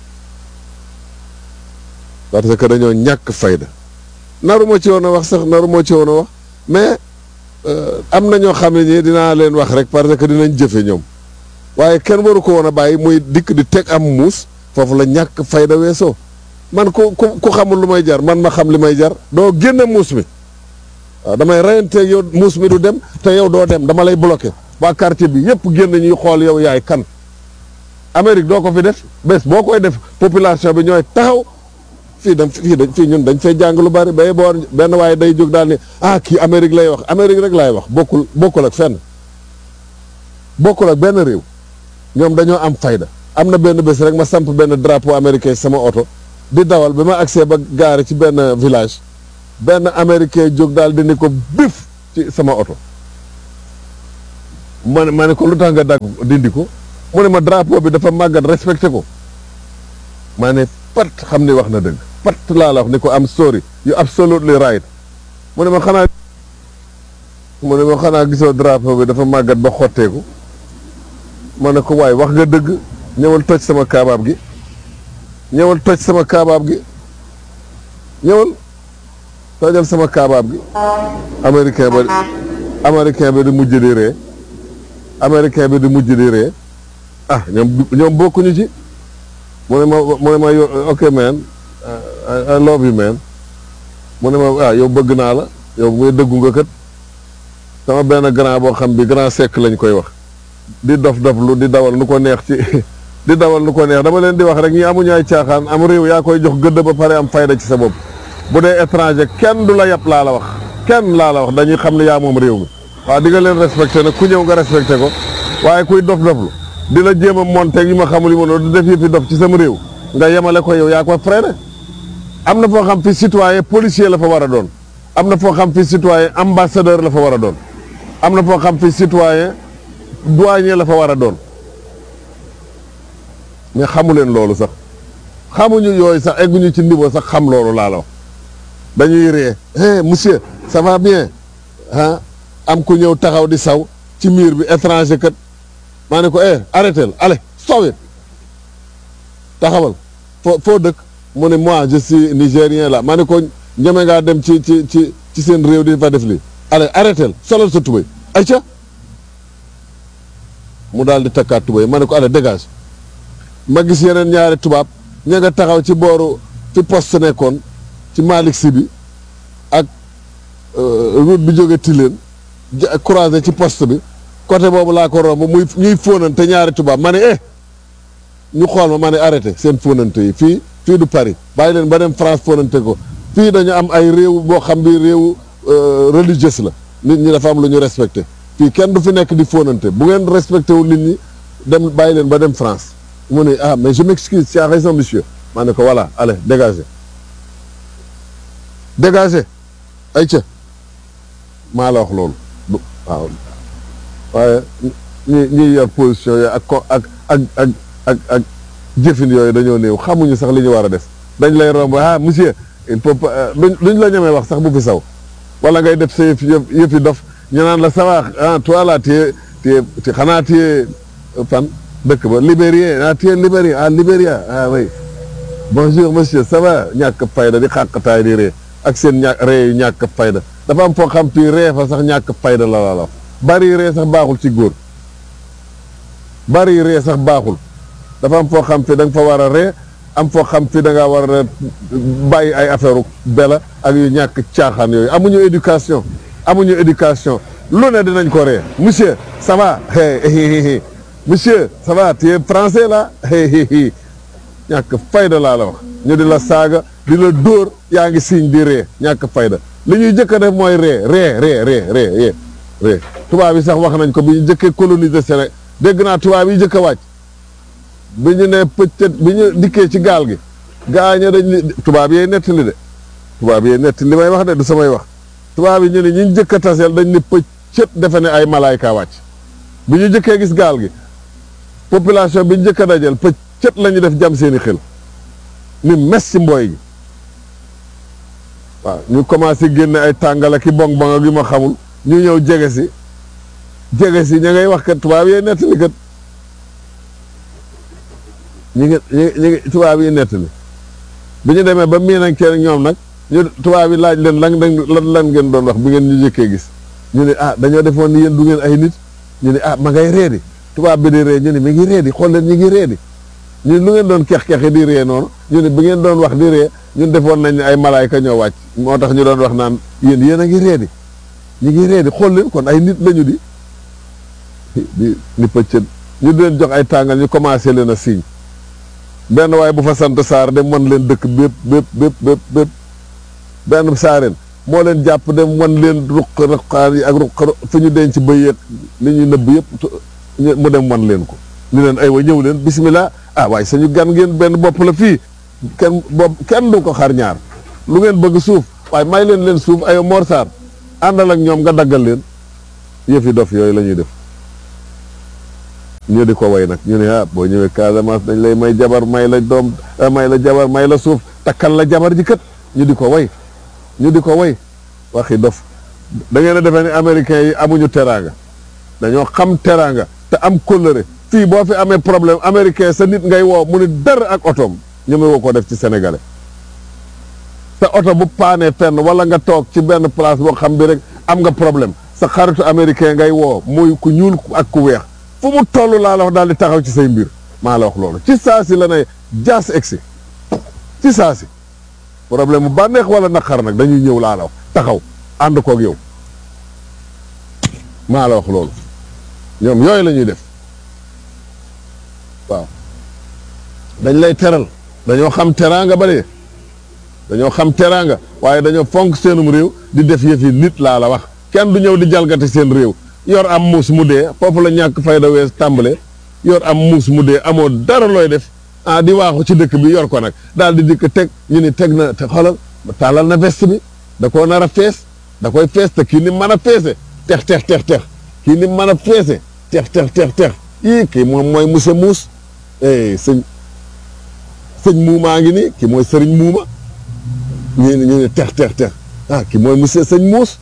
S4: parce que dañoo ñàkk fayda naru moo ci woon a wax sax naru moo ci woon a wax mais am na ñoo xam ne ñi dinaa leen wax rek parce que dinañ jëfe ñoom waaye kenn waru ko woon a bàyyi muy dikk di teg am muus foofu la ñàkk fayda weesoo man ku ku ku xamul lu may jar man ma xam li may jar doo génne muus mi waaw damay reyanteeg yow muus mi du dem te yow doo dem dama lay bloqué waa quartier bi yëpp génn ñuy xool yow yaay kan Amérique doo ko fi def bés boo koy def population bi ñooy taxaw fii dañ fii dañ fii ñun dañ fay jàng lu bari bay boor benn waaye day jóg daal ni ah kii Amérique lay wax Amérique rek laay wax bokkul bokkul ak fenn bokkul ak benn réew ñoom dañoo am fayda am na benn bés rek ma samp benn drapeau américain sama oto di dawal bi ma agsee ba gaare ci benn village benn américain jóg daal di ni ko bif ci sama oto ma ne ma ne ko lu tax nga dagg dindi ko mu ne ma drapeau bi dafa màggat respecté ko ma ne pat xam ni wax na dëgg pat laa la wax ni ko am sorry you absolutely right mu ne ma xanaa mu ne ma xanaa gisoo drapeau bi dafa màggat ba xotteeku ma ne ko waay wax nga dëgg ñëwal toj sama kaabaab gi ñëwal toj sama kaabaab gi ñëwal tojal sama kaabaab gi américain ba américain bi di mujj di ree américain bi di mujj di ree ah ñoom ñoom bokkuñu ci mu ne ma mu ne ma yo ok man I I love you man mu ne ma ah yow bëgg naa la yow muy dëggu nga kat sama benn grand boo xam bi grand sec lañ koy wax di dof dof lu di dawal nu ko neex ci di dawal nu ko neex dama leen di wax rek ñi amuñu ay caaxaan am réew yaa koy jox gëdd ba pare am fayda ci sa bopp bu dee étranger kenn du la yàpp laa la wax kenn laa la wax dañuy xam ne yaa moom réew mi waaw di nga leen respecté nag ku ñëw nga respecté ko waaye kuy dof doflu di la jéem a monté yu ma xamul yu ma noonu di def yëfi dof ci sama réew nga yemale ko yow yaa ko freiné am na foo xam fi citoyen policier la fa war a doon am na foo xam fi citoyen ambassadeur la fa war a doon am na foo xam fi citoyen douanier la fa war a doon mais xamu leen loolu sax xamuñu yooyu sax egguñu ci niveau sax xam loolu laa la wax dañuy ree eh monsieur ça va bien ah am ku ñëw taxaw di saw ci miir bi étranger kat maa ne ko eh arrêté allez stop it taxawal foo foo dëkk mu ne moi je suis nigérien là maa ne ko ñeme ngaa dem ci ci ci ci seen réew di fa def lii allez arrêté solal sa tubéy ayca mu daal di takkaat tubéy ma ne ko allez dégage ma gis yeneen ñaari tubaab ña nga taxaw ci booru fi poste nekkoon ci Malick Sy bi ak route bi jóge Tilène croisé ci poste bi côté boobu laa ko romb muy ñuy fóonante ñaari tubaab ma ne eh ñu xool ma ma ne arrêté seen fóonante yi fii fii du Paris bàyyi leen ba dem France fóonante ko fii dañu am ay réew boo xam bi réew religieuse la nit ñi dafa am lu ñu respecté fii kenn du fi nekk di fóonante bu ngeen respecté wu nit ñi dem bàyyi leen ba dem France mu ne ah mais je m'excuse tu as raison monsieur maa ne ko voilà allez dégagez dégagez ay ca maa la wax loolu waaw waaye ñi ñiy yor position yooyu ak ko ak ak ak ak ak jëfin yooyu dañoo néew xamuñu sax li ñu war a def dañ lay romb ah monsieur il peut pas duñ duñ la ñemee wax sax bu fi saw wala ngay def sa yëf yëfi dof ñu naan la sawa ah toi là tu es tu es xanaa tu es fan dëkk ba libérien ah tu es libérien ah libéria ah oui bonjour monsieur ça va ñàkk fayda di xàqtaay di ree ak seen ñàkk ree yu ñàkk fayda dafa am foo xam fii ree fa sax ñàkk fayda la la la bari ree sax baaxul ci góor bari ree sax baaxul dafa am foo xam fi da nga fa war a ree am foo xam fi da ngaa war a bàyyi ay affaire bela ak yu ñàkk caaxaan yooyu amuñu éducation amuñu éducation lu ne dinañ ko ree monsieur ça va hey monsieur ça va tu es français là hey ñàkk fayda laa la wax ñu di la saaga di la dóor yaa ngi siñ di ree ñàkk fayda li ñuy jëkk a def mooy ree ree ree ree ree ree tubaab yi sax wax nañ ko bi ñu jëkkee coloniser Sénégal dégg naa tubaab yi jëkk a wàcc bi ñu ne pëccët bi ñu dikkee ci gaal gi gaaña dañ li tubaab yee nettali de tubaab yee nettali li may wax de du samay wax tubaab yi ñu ne ñi jëkk a taseel dañ ne pëccët defe ne ay malaayka wàcc bi ñu jëkkee gis gaal gi population bi ñu jëkk a dajal pëccët la ñu def jam seeni xel ni mes ci mbooy gi waaw ñu commencé génne ay tàngala ki bong bong ak yu ma xamul ñu ñëw jege si jege si ña ngay wax kat tubaab yee nettali kat ñi ngi ñi ngi tubaab yi nettali bi ñu demee ba miin ak kenn ñoom nag ñu tubaab yi laaj leen lan lan lan ngeen doon wax bi ngeen ñu jëkkee gis ñu ne ah dañoo defoon ni yéen du ngeen ay nit ñu ne ah ma ngay reedi tubaab bi di ree ñu ne mi ngi reedi xool leen ñu ngi reedi ñu ne lu ngeen doon kex-kex di ree noonu ñu ne bi ngeen doon wax di ree ñun defoon nañ ne ay malaayka ñoo wàcc moo tax ñu doon wax naan yéen yéen a ngi reedi ñu ngi reedi xool leen kon ay nit lañu di di ni pëccët ñu di leen jox ay tàngal ñu commencé leen a signe benn waaye bu fa sant saar dem wan leen dëkk bépp bépp bépp bépp bépp benn saareen moo leen jàpp dem wan leen ruq ruqaan yi ak ruq fi ñu denc bëy li ñuy nëbb yëpp mu dem wan leen ko ni leen ay wa ñëw leen bismillah ah waaye sañu gan ngeen benn bopp la fii kenn bopp kenn du ko xar ñaar lu ngeen bëgg suuf waaye may leen leen suuf ay Mor Sarr àndal ak ñoom nga daggal leen yëfi dof yooyu la ñuy def ñu di ko way nag ñu ne ah boo ñëwee Casamance dañ lay may jabar may la doom may la jabar may la suuf takkal la jabar ji kat ñu di ko way ñu di ko way waxi dof da ngeen a defee ni américains yi amuñu teraanga dañoo xam teraanga te am kóllëre fii boo fi amee problème américain sa nit ngay woo mu ni dara ak otoom ñeme woo ko def ci sénégalais sa oto bu paanee fenn wala nga toog ci benn place boo xam bi rek am nga problème sa xaritu américain ngay woo muy ku ñuul ak ku weex fu mu toll laa la wax daal di taxaw ci say mbir maa la wax loolu ci saa si la ne jaas egsi ci saa si problème mu bànneex wala naqar nag dañuy ñëw laa la wax taxaw ànd koog yow maa la wax loolu ñoom yooyu la ñuy def waaw dañ lay teral dañoo xam teraanga ba de dañoo xam teraanga waaye dañoo fonk seenum réew di def yëfi nit laa la wax kenn du ñëw di jalgati seen réew yor am muus mu dee foofu la ñàkk fayda wees tàmbale yor am muus mu dee amoo dara looy def ah di waaxu ci dëkk bi yor ko nag daal di dikk teg ñu ni teg na te xoolal tàllal na veste bi da koo nar a fees da koy fees te kii ni mën a feese tex tex tex tex kii ni mën a feese tex tex tex tex ii kii moom mooy monsieur muus eh sëñ sëñ muumaa ngi nii kii mooy sëriñ muuma ñu ne ñu ne tex tex tex ah kii mooy monsieur sëñ muus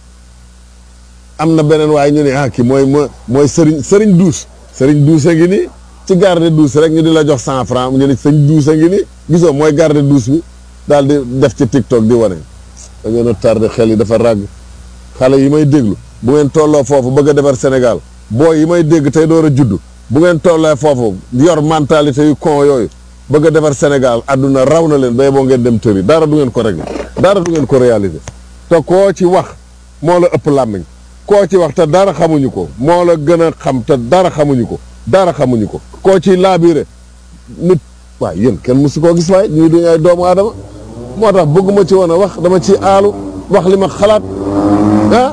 S4: am na beneen waaye ñu ne ah kii mooy mooy mooy sëriñ sëriñ duus sëriñ duus a ngi nii ci garde duus rek ñu di la jox cent franc ñu ne sëñ duus a ngi nii gisoo mooy garde duus bi daal di def ci tiktok di wane da ngeen a tardé xel yi dafa ràgg xale yi may déglu bu ngeen tolloo foofu bëgg a defar Sénégal booy yi may dégg tey door a juddu bu ngeen tollee foofu yor mentalité yu con yooyu bëgg a defar Sénégal àdduna raw na leen bay boo ngeen dem tëri dara du ngeen ko régler dara du ngeen ko réaliser te koo ci wax moo la ëpp làmmiñ koo ci wax te dara xamuñu ko moo la gën a xam te dara xamuñu ko dara xamuñu ko koo ci laabire nit waaye yéen kenn musu koo gis waaye ñuy duñu ay doomu aadama moo tax bëgguma ci woon a wax dama ci aalu wax li ma xalaat ah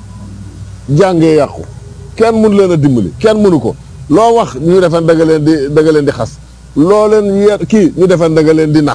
S4: jàngee yàqu kenn mënu leen a dimbali kenn mënu ko loo wax ñu defen da nga leen di da nga leen di xas loo leen yer kii ñu defen da nga leen di nax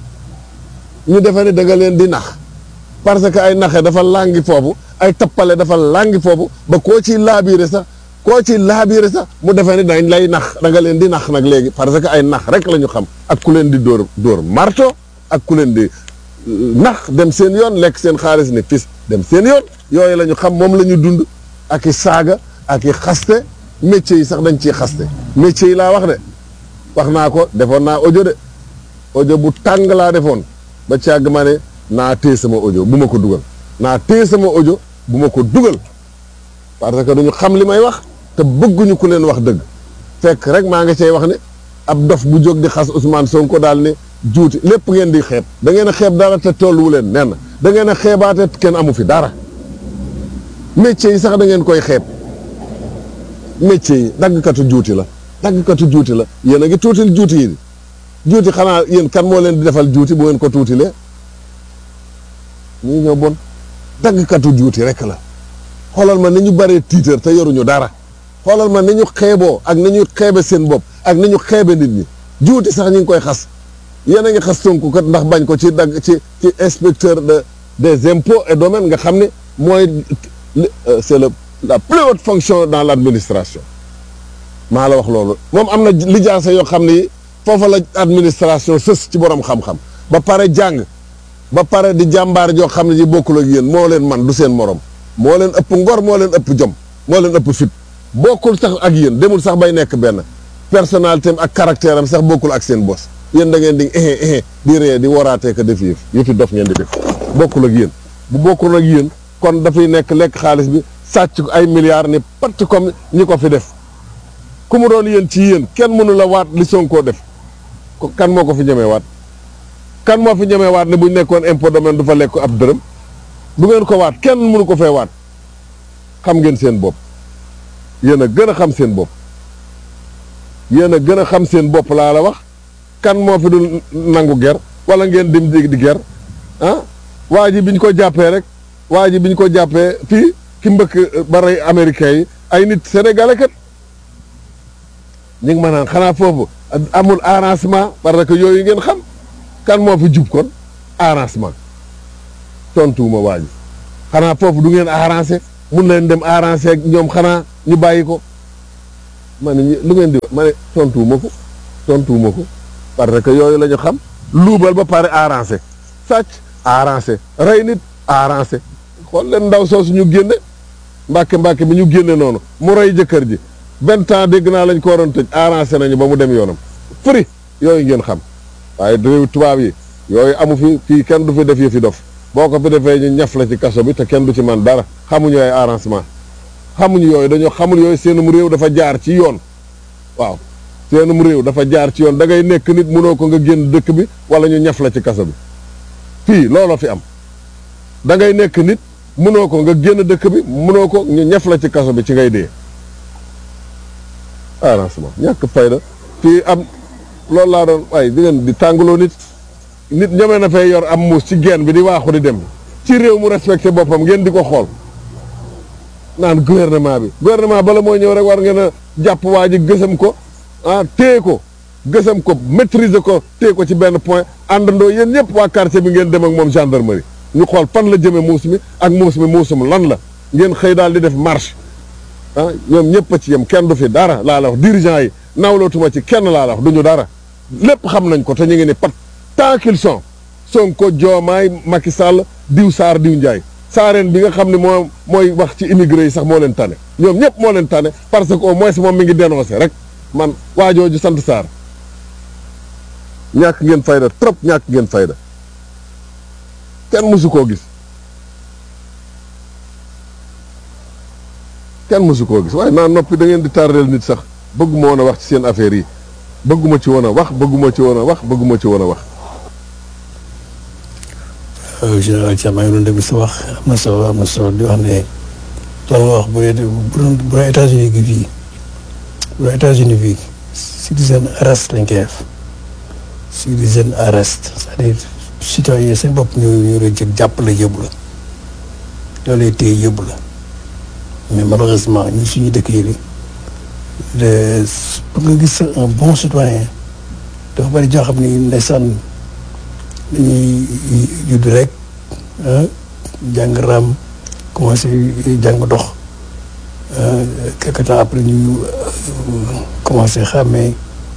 S4: ñu defe ni da nga leen di nax parce que ay naxe dafa làngi foofu ay tappale dafa làngi foofu ba koo ci laabiire sax koo ci laabiire sax mu defe ni dañ lay nax da nga leen di nax nag léegi parce que ay nax rek la ñu xam ak ku leen di dóor dóor marto ak ku leen di nax dem seen yoon lekk seen xaalis ne fis dem seen yoon yooyu la ñu xam moom la ñu dund ak i saaga ak i xaste métier yi sax dañ ciy xaste métier yi laa wax de wax naa ko defoon naa audio de audio bu tàng laa defoon ba càgg ma ne naa téye sama audio bu ma ko dugal naa téye sama audio bu ma ko dugal parce que duñu xam li may wax te bëgguñu ku leen wax dëgg fekk rek maa nga cay wax ne ab dof bu jóg di xas Ousmane Sonko daal ne juuti lépp ngeen di xeeb da ngeen a xeeb dara te tolluwu leen nen da ngeen a xeebaate kenn amu fi dara métier yi sax da ngeen koy xeeb métier yi daggkatu juuti la daggkatu juuti la yéen a ngi tuutil juuti yi juuti xanaa yéen kan moo leen di defal juuti bu ngeen ko tuutilee ñii ñoo bon daggkatu juuti rek la xoolal ma ni ñu bëree tiitër te yoruñu dara xoolal ma ni ñu xeeboo ak ni ñu xeebe seen bopp ak ni ñu xeebe nit ñi juuti sax ñu ngi koy xas yéen a ngi xas Sonko kat ndax bañ ko ci dagg ci ci inspecteur de des impôts et domaines nga xam ne mooy c'est le la plus haute fonction dans l'administration maa la wax loolu moom am na lijaasa yoo xam ne foofa la administration sës ci borom xam-xam ba pare jàng ba pare di jàmbaar joo xam ne ji bokkul ak yéen moo leen man du seen morom moo leen ëpp ngor moo leen ëpp jom moo leen ëpp fit bokkul sax ak yéen demul sax bay nekk benn personnalité am ak caractère am sax bokkul ak seen bos yéen da ngeen di ehe ehe di ree di waraatee ko def yëf yëfi dof ngeen di def bokkul ak yéen bu bokkul ak yéen kon dafay nekk lekk xaalis bi sàcc ko ay milliards ni patt comme ñi ko fi def ku mu doon yéen ci yéen kenn mënu la waat li Sonko def ko kan moo ko fi ñemee waat kan moo fi ñemee waat ne bu ñu nekkoon impôt domaine du fa lekk ab dërëm du ngeen ko waat kenn mënu ko fee waat xam ngeen seen bopp yéen a gën a xam seen bopp yéen a gën a xam seen bopp laa la wax kan moo fi dul nangu ger wala ngeen dim di di ger ah waa ji bi ñu ko jàppee rek waa ji bi ñu ko jàppee fii ki mbëkk ba rey américains yi ay nit sénégalais kat ñu ngi ma naan xanaa foofu amul arrangement parce que yooyu ngeen xam kan moo fi jub kon arrangement tontuwuma waa ji xanaa foofu du ngeen arrangé mun leen dem arrangé ak ñoom xanaa ñu bàyyi ko ma ne lu ngeen di wax ma ne tontuwuma ko tontuwuma ko parce que yooyu la ñu xam luubal ba pare arrangé sàcc arrangé rey nit arrangé xool leen ndaw soosu ñu génne mbàkke mbàkke bi ñu génne noonu mu rey jëkkër ji vingt ans dégg naa lañ ko waroon tëj arrangé nañu ba mu dem yoonam fri yooyu ngeen xam waaye réew tubaab yi yooyu amu fi fii kenn du fi def yëfi dof boo ko fi defee ñu ñaf la ci kaso bi te kenn du ci man dara xamuñu ay arrangement xamuñu yooyu dañoo xamul yooyu seenum réew dafa jaar ci yoon waaw seenum réew dafa jaar ci yoon da ngay nekk nit mënoo ko nga génn dëkk bi wala ñu ñaf la ci kaso bi fii looloo fi am da ngay nekk nit mënoo ko nga génn dëkk bi mënoo ko ñu ñaf la ci kaso bi ci ngay dee arrangement ñàkk fayda fii am loolu laa doon waaye di ngeen di tàngaloo nit nit ñeme na fay yor am muus ci geen bi di waaxu di dem ci réew mu respecté boppam ngeen di ko xool naan gouvernement bi gouvernement bala moo ñëw rek war ngeen a jàpp waa ji gësam ko ah téye ko gësam ko maîtriser ko téye ko ci benn point àndandoo yéen ñëpp waa quartier bi ngeen dem ak moom gendarmerie ñu xool fan la jëme muus mi ak muus mi muusum lan la ngeen xëy daal di def marche ah ñoom ñëpp a ci yem kenn du fi dara laa la wax dirigeant yi nawlootuma ci kenn laa la wax du ñu dara lépp xam nañ ko te ñu ngi ne pat tant qu'ils sont Sonko Diomaye Macky Sall diw Saar diw Ndiaye saareen bi nga xam ne moo mooy wax ci immigré yi sax moo leen tane ñoom ñëpp moo leen tane parce que au moins moom mi ngi dénoncé rek man waajooju sant Saar ñàkk ngeen fayda trop ñàkk ngeen fayda kenn mësu koo gis kenn mësu koo gis waaye naa noppi da ngeen di tardeel nit sax bëgguma woon a wax ci seen affaire yi bëgguma ci woon a wax bëgguma ci woon a wax bëgguma ci woon a wax
S2: général Thiam maa ngi doon déglu sa wax am na solo am na solo di wax ne loolu nga wax bu dee bu doon bu doon États-Unis gi fii bu doon États-Unis fii citizen arrest lañ koy def citizen arrest c'est-à-dire citoyen seen bopp ñu ñu la jëg jàpp la yóbbu la loolu lay téye yóbbu la mais malheureusement ñi suñu dëkk yi de pour nga gis un bon citoyen dafa bari joo xam ni ndeysaan dañuy judd rek jàng raam commencé jàng dox quelque temps après ñu commencé xàmmee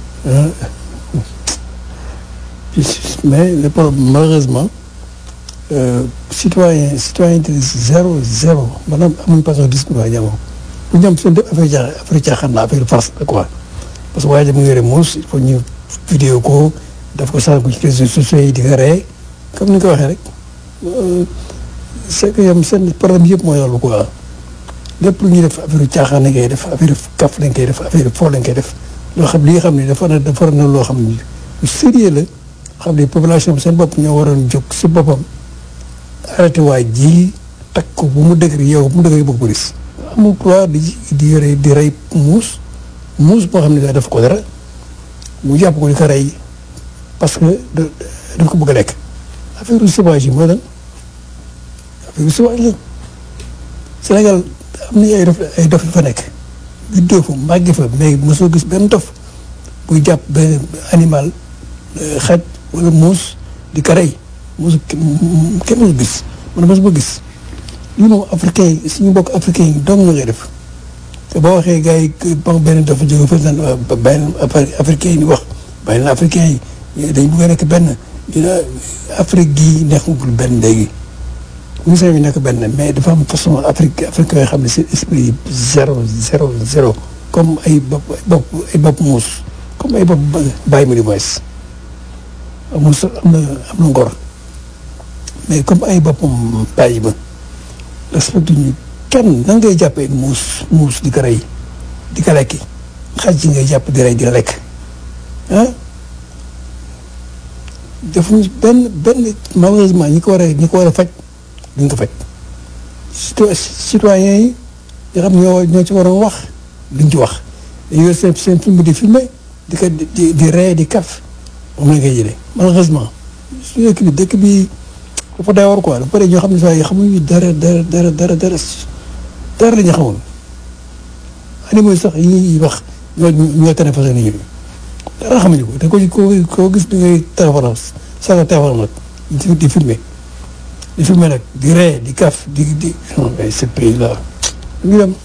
S2: mais le problème malheureusement citoyen citoyenneté zéro zéro maanaam amuñ façon discours ñaamo bu ñoom seen def affaire jaaxal affaire caaxaan la affaire farce la quoi parce que waaye mu yore muus il faut ñu vidéo ko daf ko sànq ci réseaux sociaux yi di ko ree comme ni nga ko waxee rek c'est que yam seen problème yëpp mooy loolu quoi lépp lu ñuy def affaire caaxaan lañ koy def affaire kaf lañ koy def affaire foo lañ koy def loo xam li nga xam ne dafa na dafa na loo xam ne lu sérieux la xam ne population bi seen bopp ñoo waroon jóg si boppam arrêté waa ji takk ko bu mu dëgër yow bu mu dëgër bëgg police amul droit di di yore di rey muus muus boo xam ne daa def ko dara mu jàpp ko di ko rey parce que daf ko bëgg a lekk affaire sauvage yi mooy lan affaire sauvage la Sénégal am na ay dof ay dof fa nekk juddoo fa màgge fa mais mosoo gis benn dof buy jàpp benn animal xaj wala muus di ko rey muus kenn mosu gis man mosuma gis lii moom africain yi suñu mbokk africain yi dong nga koy def te boo waxee gars yi ba benn dafa jóge fa naan benn africain yi di wax benn africain yi dañ bëgg a nekk benn dina Afrique gii nekkul benn léegi musa yi nekk benn mais dafa am façon Afrique africain yoo xam ne seen esprit zéro zéro zéro comme ay bopp ay bopp ay bopp muus comme ay bopp bàyyi ma di moins amul sa am na am na ngor mais comme ay boppam bàyyi ma respecté ñu kenn nan ngay jàppee muus muus di ko rey di ko lekki xaj ji ngay jàpp di rey di lekk ah defuñu benn benn malheureusement ñi ko war a ñi ko war a faj duñ ko faj citoyen yi nga xam ñoo ñoo ci waroon wax duñ ci wax dañu yor seen seen film di filmé di ko di di ree di kaf moom la ngay jëlee malheureusement su dëkk bi dëkk bi dafa day war quoi dafa bëri ñoo xam ne saa yi xamuñu dara dara dara dara dara dara la ñu xamul animaux yi sax yi ñuy wax ñoo ñoo tane façon nit ñi dara xamuñu ko te ko koo koo gis da ngay téléphone saga téléphone nag di di filmé di filmer nag di ree di kaf di di non mais ce pays là ngi dem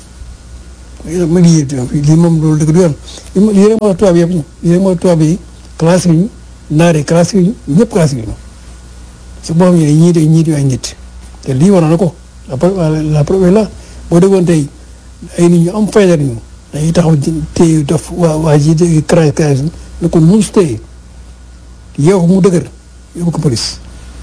S2: ma ngi yéeg lii moom loolu dëgg du yoon lii rek moo tubaab yëpp ñu lii rek moo tubaab yi classe yi naar yi classe yi ñëpp classe yi ñu su boobu ñu ne ñii de ñii di ay nit te lii waroon na ko la preuve la preuve là boo déggoon tey ay nit ñu am fayda ñu dañuy taxaw téye dof waa waa ji de crash crash ne ko muus téye yow mu dëgër yóbbu ko police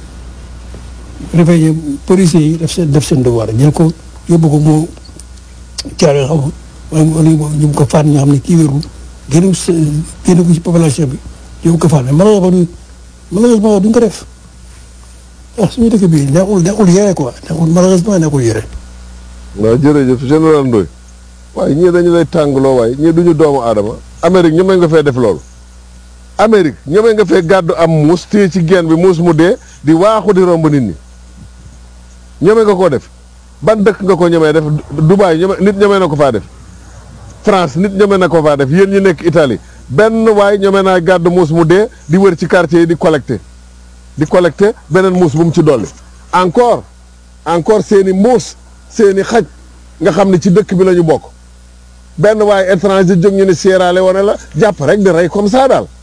S2: réveillé policiers yi def seen def seen devoir jël ko yóbbu ko moo caare xam wala wala ñu ko faat ñoo xam ne kii wérul génn génn ko ci population bi yóbbu ko faat mais malheureusement malheureusement duñ ko def ah suñu dëkk bi neexul neexul yore quoi neexul malheureusement neexul yore.
S4: waaw jërëjëf général Ndoye waaye ñii dañu lay tàngaloo waaye ñii duñu doomu aadama Amérique ñoomee nga fee def loolu Amérique ñoomee nga fee gàddu am muus téye ci geen bi muus mu dee di waaxu di romb nit ñi ñoomee nga koo def ban dëkk nga ko ñemee def Dubaï ñeme nit ñemee na ko faa def France nit ñemee na ko faa def yéen ñi nekk Italie benn waay ñemee naa gàddu muus mu dee di wër ci quartier yi di collecté di collecté beneen muus bu mu ci dolli encore encore seeni muus seeni xaj nga xam ne ci dëkk bi la ñu bokk benn waaye étranger jóg ñu ne Sierra Leone la jàpp rek di rey comme ça daal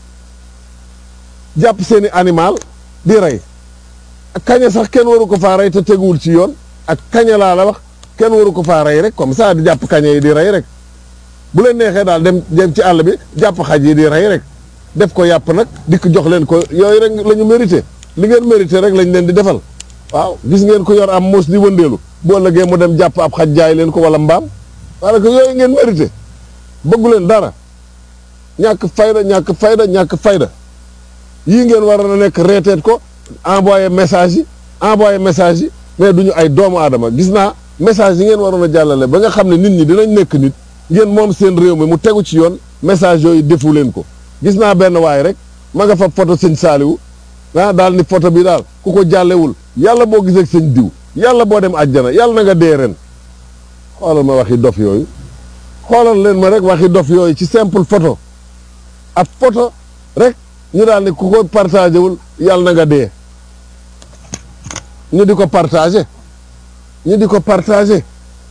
S4: jàpp seeni animal di rey kaña sax kenn waru ko faa rey te teguwul ci yoon ak kaña laa la wax kenn waru ko faa rey rek comme ça di jàpp kaña yi di rey rek bu leen neexee daal dem dem ci àll bi jàpp xaj yi di rey rek def ko yàpp nag dikk jox leen ko yooyu rek la ñu mérité li ngeen mérité rek lañ leen di defal waaw gis ngeen ko yor am muus di wëndeelu boo lëgee mu dem jàpp ab xaj jaay leen ko wala mbaam parce que yooyu ngeen mérité bëggu leen dara ñàkk fayda ñàkk fayda ñàkk fayda yii ngeen war a nekk reeteet ko envoyé message yi envoyé message yi mais duñu ay doomu aadama gis naa message yi ngeen waroon a jàllale ba nga xam ne nit ñi dinañ nekk nit ngeen moom seen réew mi mu tegu ci yoon message yooyu defu leen ko gis naa benn waay rek ma nga fa photo sëñ Saaliwu ah daal ni photo bi daal ku ko jàllewul yàlla boo gisee sëñ diw yàlla boo dem àjjana yàlla na nga dee ren xoolal ma waxi dof yooyu xoolal leen ma rek waxi dof yooyu ci simple photo ab photo rek ñu daal ni ku ko partagé wul yàlla na nga dee ñu di ko partagé ñu di ko partagé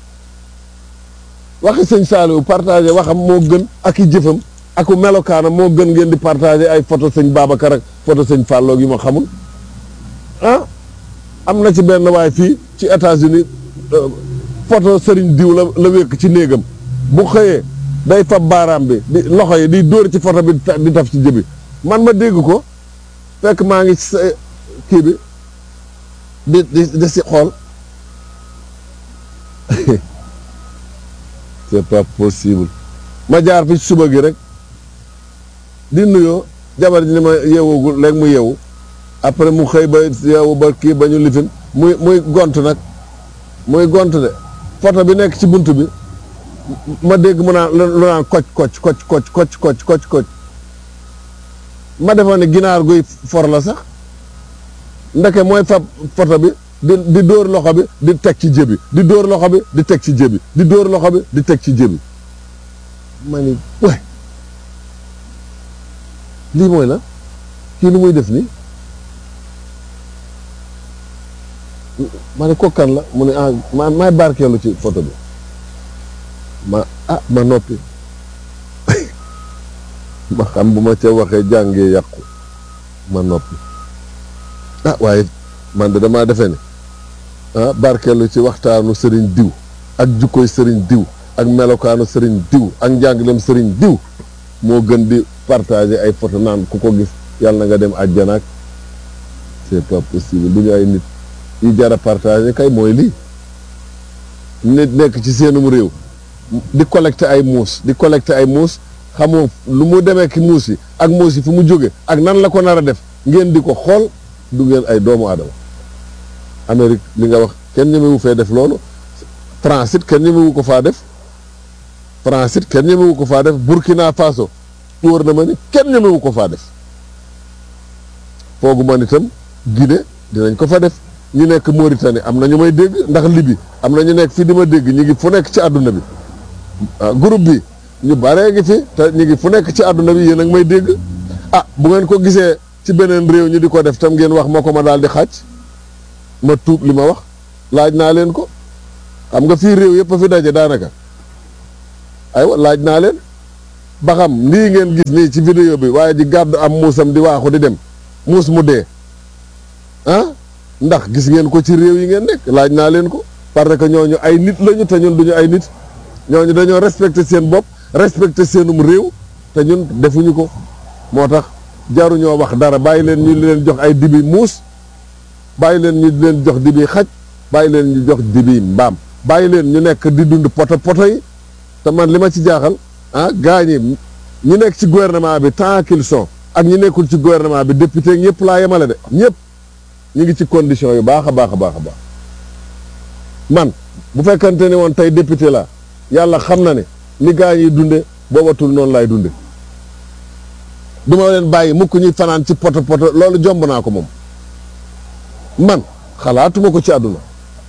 S4: waxi sëñ Saliou partagé waxam moo gën ak i jëfam ak melokaanam moo gën ngeen di partagé ay photo sëñ Babacar ak photo sëñ Fallou yi ma xamul ah am na ci benn waay fii ci États-Unis photo sëriñ diw la la wékk ci néegam bu xëyee day fab baaraam bi di loxo yi di dóor ci photo bi di taf ci jëbi man ma dégg ko fekk maa ngi ci kii bi di di di si xool c'est pas possible ma jaar fi suba gi rek di nuyoo jabar ji ni ma yeewugul léegi mu yeewu après mu xëy ba yeewu ba kii ba ñu lifin muy muy gont nag muy gont de photo bi nekk ci bunt bi ma dégg mu naan lu naan koc koc koc koc koc koc koc koc ma defoon ne ginaar guy for la sax ndeke mooy fab photo bi di di dóor loxo bi di teg ci jëbi di dóor loxo bi di teg ci jëbi di dóor loxo bi di teg ci jëbi ma ni waay lii mooy la kii lu muy def nii ma ne kokkan la mu ne ah ma maay barkeelu ci photo bi ma ah ma noppi ma xam bu ma ca waxee jàngee yàqu ma noppi ah waaye man de damaa defee ne ah barkeelu ci waxtaanu sëriñ diw ak jukkoy sëriñ diw ak melokaanu sëriñ diw ak njàngaleem sëriñ diw moo gën di partager ay photo naan ku ko gis yàlla na nga dem àjjana ak c'est pas possible du ñu ay nit yi jara partager kay mooy lii nit nekk ci seenum réew di collecter ay muus di collecter ay muus xamoo lu mu demee ki muus yi ak muus yi fu mu jóge ak nan la ko nar a def ngeen di ko xool du ngeen ay doomu aadama Amérique li nga wax kenn ñemewu fee def loolu France it kenn ñemewu ko faa def France it kenn ñemewu ko faa def Burkina Faso wóor na ma ni kenn ñemewu ko faa def foogu man itam Guinée dinañ ko fa def ñu nekk Mauritanie am na ñu may dégg ndax Libye am na ñu nekk fii di ma dégg ñu ngi fu nekk ci àdduna bi groupe bi ñu baree ngi fi te ñu ngi fu nekk ci àdduna bi yéen a ngi may dégg ah bu ngeen ko gisee ci beneen réew ñu di ko def tam ngeen wax moo ko ma daal di xàcc ma tuub li ma wax laaj naa leen ko xam nga fii réew yëpp a fi daje daanaka aywa laaj naa leen ba xam lii ngeen gis nii ci vidéo bi waaye di gàddu am muusam di waaxu di dem muus mu dee ah ndax gis ngeen ko ci réew yi ngeen nekk laaj naa leen ko parce que ñooñu ay nit lañu te ñun duñu ay nit ñooñu dañoo respecté seen bopp respecté seenum réew te ñun defuñu ko moo tax jaruñoo wax dara bàyyi leen ñu leen jox ay dibi muus bàyyi leen ñu leen jox dibi xaj bàyyi leen ñu jox dibi mbaam bàyyi leen ñu nekk di dund poto poto yi te man li ma ci jaaxal ah gaa ñi ñi nekk ci gouvernement bi tant qu'ils sont ak ñi nekkul ci gouvernement bi député ñëpp laa yemale de ñëpp ñu ngi ci condition yu baax a baax a baax a baax man bu fekkante ne woon tey député la yàlla xam na ne ni gaa ñiy dunde boobatul noonu laay dunde du ma leen bàyyi mukk ñuy fanaan ci poto poto loolu jomb naa ko moom man xalaatuma ko ci àdduna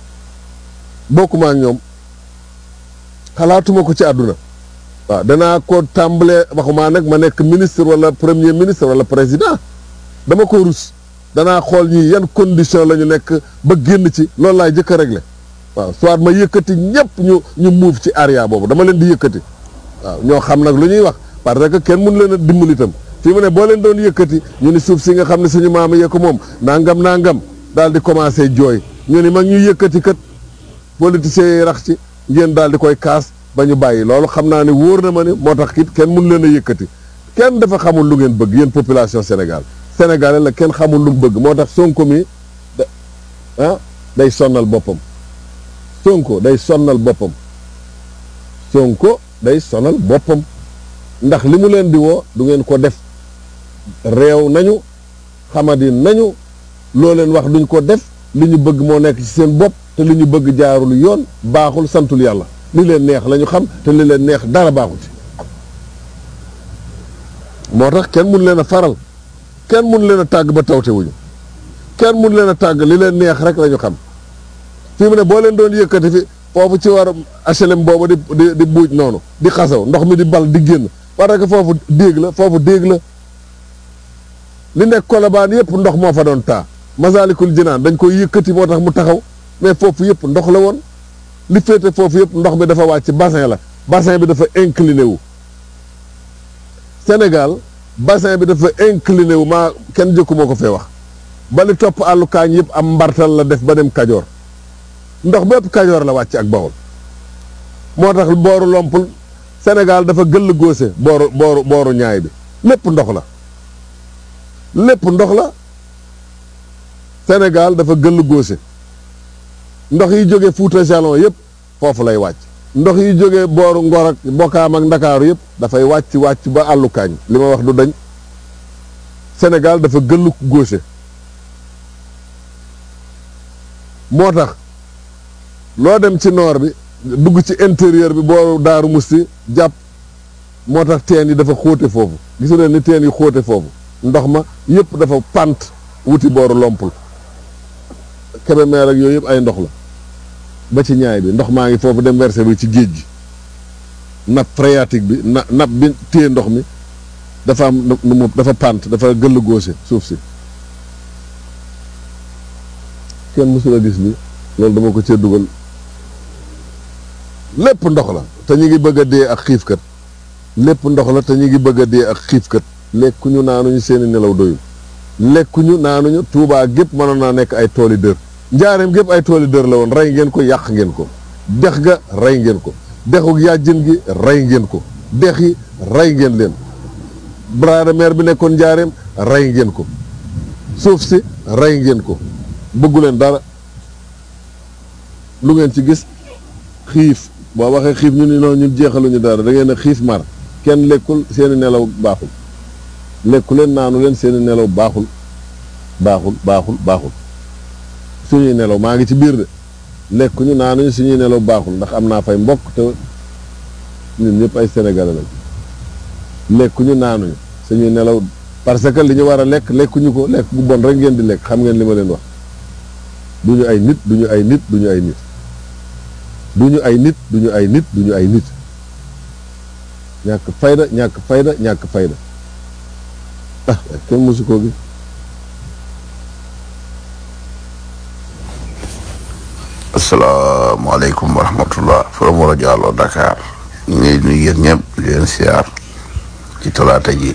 S4: bokkuma ak ñoom xalaatuma ko ci àdduna waaw danaa ko tàmbalee waxumaa nag ma nekk ministre wala premier ministre wala président dama ko rus danaa xool ñii yan condition la ñu nekk ba génn ci loolu laay jëkk a réglé waaw soit ma yëkkati ñëpp ñu ñu muuf ci area boobu dama leen di yëkkati waaw ñoo xam nag lu ñuy wax parce que kenn mënu leen a dimbali itam fii mu ne boo leen doon yëkkati ñu ni suuf si nga xam ne suñu maama yee ko moom nangam nangam daal di commencé jooy ñu ni mag ñuy yëkkati kat politiciens yi rax ci ngeen daal di koy kaas ba ñu bàyyi loolu xam naa ne wóor na ma ne moo tax kit kenn mënu leen a yëkkati kenn dafa xamul lu ngeen bëgg yéen population Sénégal sénégalais la kenn xamul lu mu bëgg moo tax Sonko mi da ah day sonnal boppam Sonko day sonnal boppam Sonko day sonal boppam ndax li mu leen di woo du ngeen ko def réew nañu xamadi nañu loo leen wax duñ ko def li ñu bëgg moo nekk ci seen bopp te li ñu bëgg jaarul yoon baaxul santul yàlla li leen neex la ñu xam te li leen neex dara baaxul ci moo tax kenn mun leen a faral kenn mun leen a tàgg ba tawte wuñu kenn mun leen a tàgg li leen neex rek la ñu xam fii mu ne boo leen doon yëkkati fi foofu ci war HLM boobu di di di buuj noonu di xasaw ndox mi di bal di génn parce que foofu déeg la foofu déeg la li nekk kolobaan yëpp ndox moo fa doon taa Masaalikul Jinaan dañ koy yëkkati moo tax mu taxaw mais foofu yëpp ndox la woon li féete foofu yëpp ndox mi dafa wàcc bassin la bassin bi dafa incliné wu Sénégal bassin bi dafa incliné wu maa kenn jëkku moo ko fee wax ba li topp àllu kaañ yëpp am mbartal la def ba dem Kajoor ndox bépp Kajoor la wàcc ak Bawol moo tax booru lompul Sénégal dafa gëll góose booru booru booru ñaay bi lépp ndox la lépp ndox la Sénégal dafa gëll góose ndox yi jóge Fuuta Jalon yëpp foofu lay wàcc ndox yi jóge booru Ngor ak Bokaam ak Ndakaaru yëpp dafay wàcc wàcc ba àllu kaañ li ma wax du dañ Sénégal dafa gëll góose moo tax loo dem ci noor bi dugg ci intérieur bi booru Daaru Musti jàpp moo tax teen yi dafa xóote foofu gisu leen ni teen yi xóote foofu ndox ma yëpp dafa pant wuti booru lompul Kébémer ak yooyu yëpp ay ndox la ba ci ñaay bi ndox maa ngi foofu dem versé bi ci géej gi nappe phréatique bi na nappe bi téye ndox mi dafa am nu mu dafa pant dafa gëll góose suuf si kenn mësula gis li loolu dama ko cee dugal lépp ndox la te ñu ngi bëgg a dee ak xiifkat lépp ndox la te ñu ngi bëgg a dee ak xiifkat lekkuñu naanuñu seeni nelaw doyul lekkuñu naanuñu tuubaa gépp mënoon naa nekk ay tooli dër njaareem gépp ay tooli dër la woon rey ngeen ko yàq ngeen ko dex ga rey ngeen ko dexu yàjjin gi rey ngeen ko dex yi rey ngeen leen bras de mer bi nekkoon njaareem rey ngeen ko suuf si rey ngeen ko bëggu leen dara lu ngeen ci gis xiif boo waxee xiif ñu ni noonu ñun jeexaluñu dara da ngeen a xiif mar kenn lekkul seeni nelaw baaxul lekku leen naanu leen seeni nelaw baaxul baaxul baaxul baaxul suñuy nelaw maa ngi ci biir de lekkuñu naanuñu suñuy nelaw baaxul ndax am naa fay mbokk te ñun ñëpp ay sénégalais lañ lekkuñu naanuñu suñuy nelaw parce que li ñu war a lekk lekkuñu ko lekk bu bon rek ngeen di lekk xam ngeen li ma leen wax duñu ay nit duñu ay nit duñu ay nit duñu ay nit duñu ay nit duñu ay nit ñàkk fayda ñàkk fayda ñàkk fayda ah kenn mësu koo gi
S3: asalaamaaleykum wa rahmatullah from wala Diallo Dakar ñu ngi nuyu yéen ñëpp di leen siyaar ci talaata ji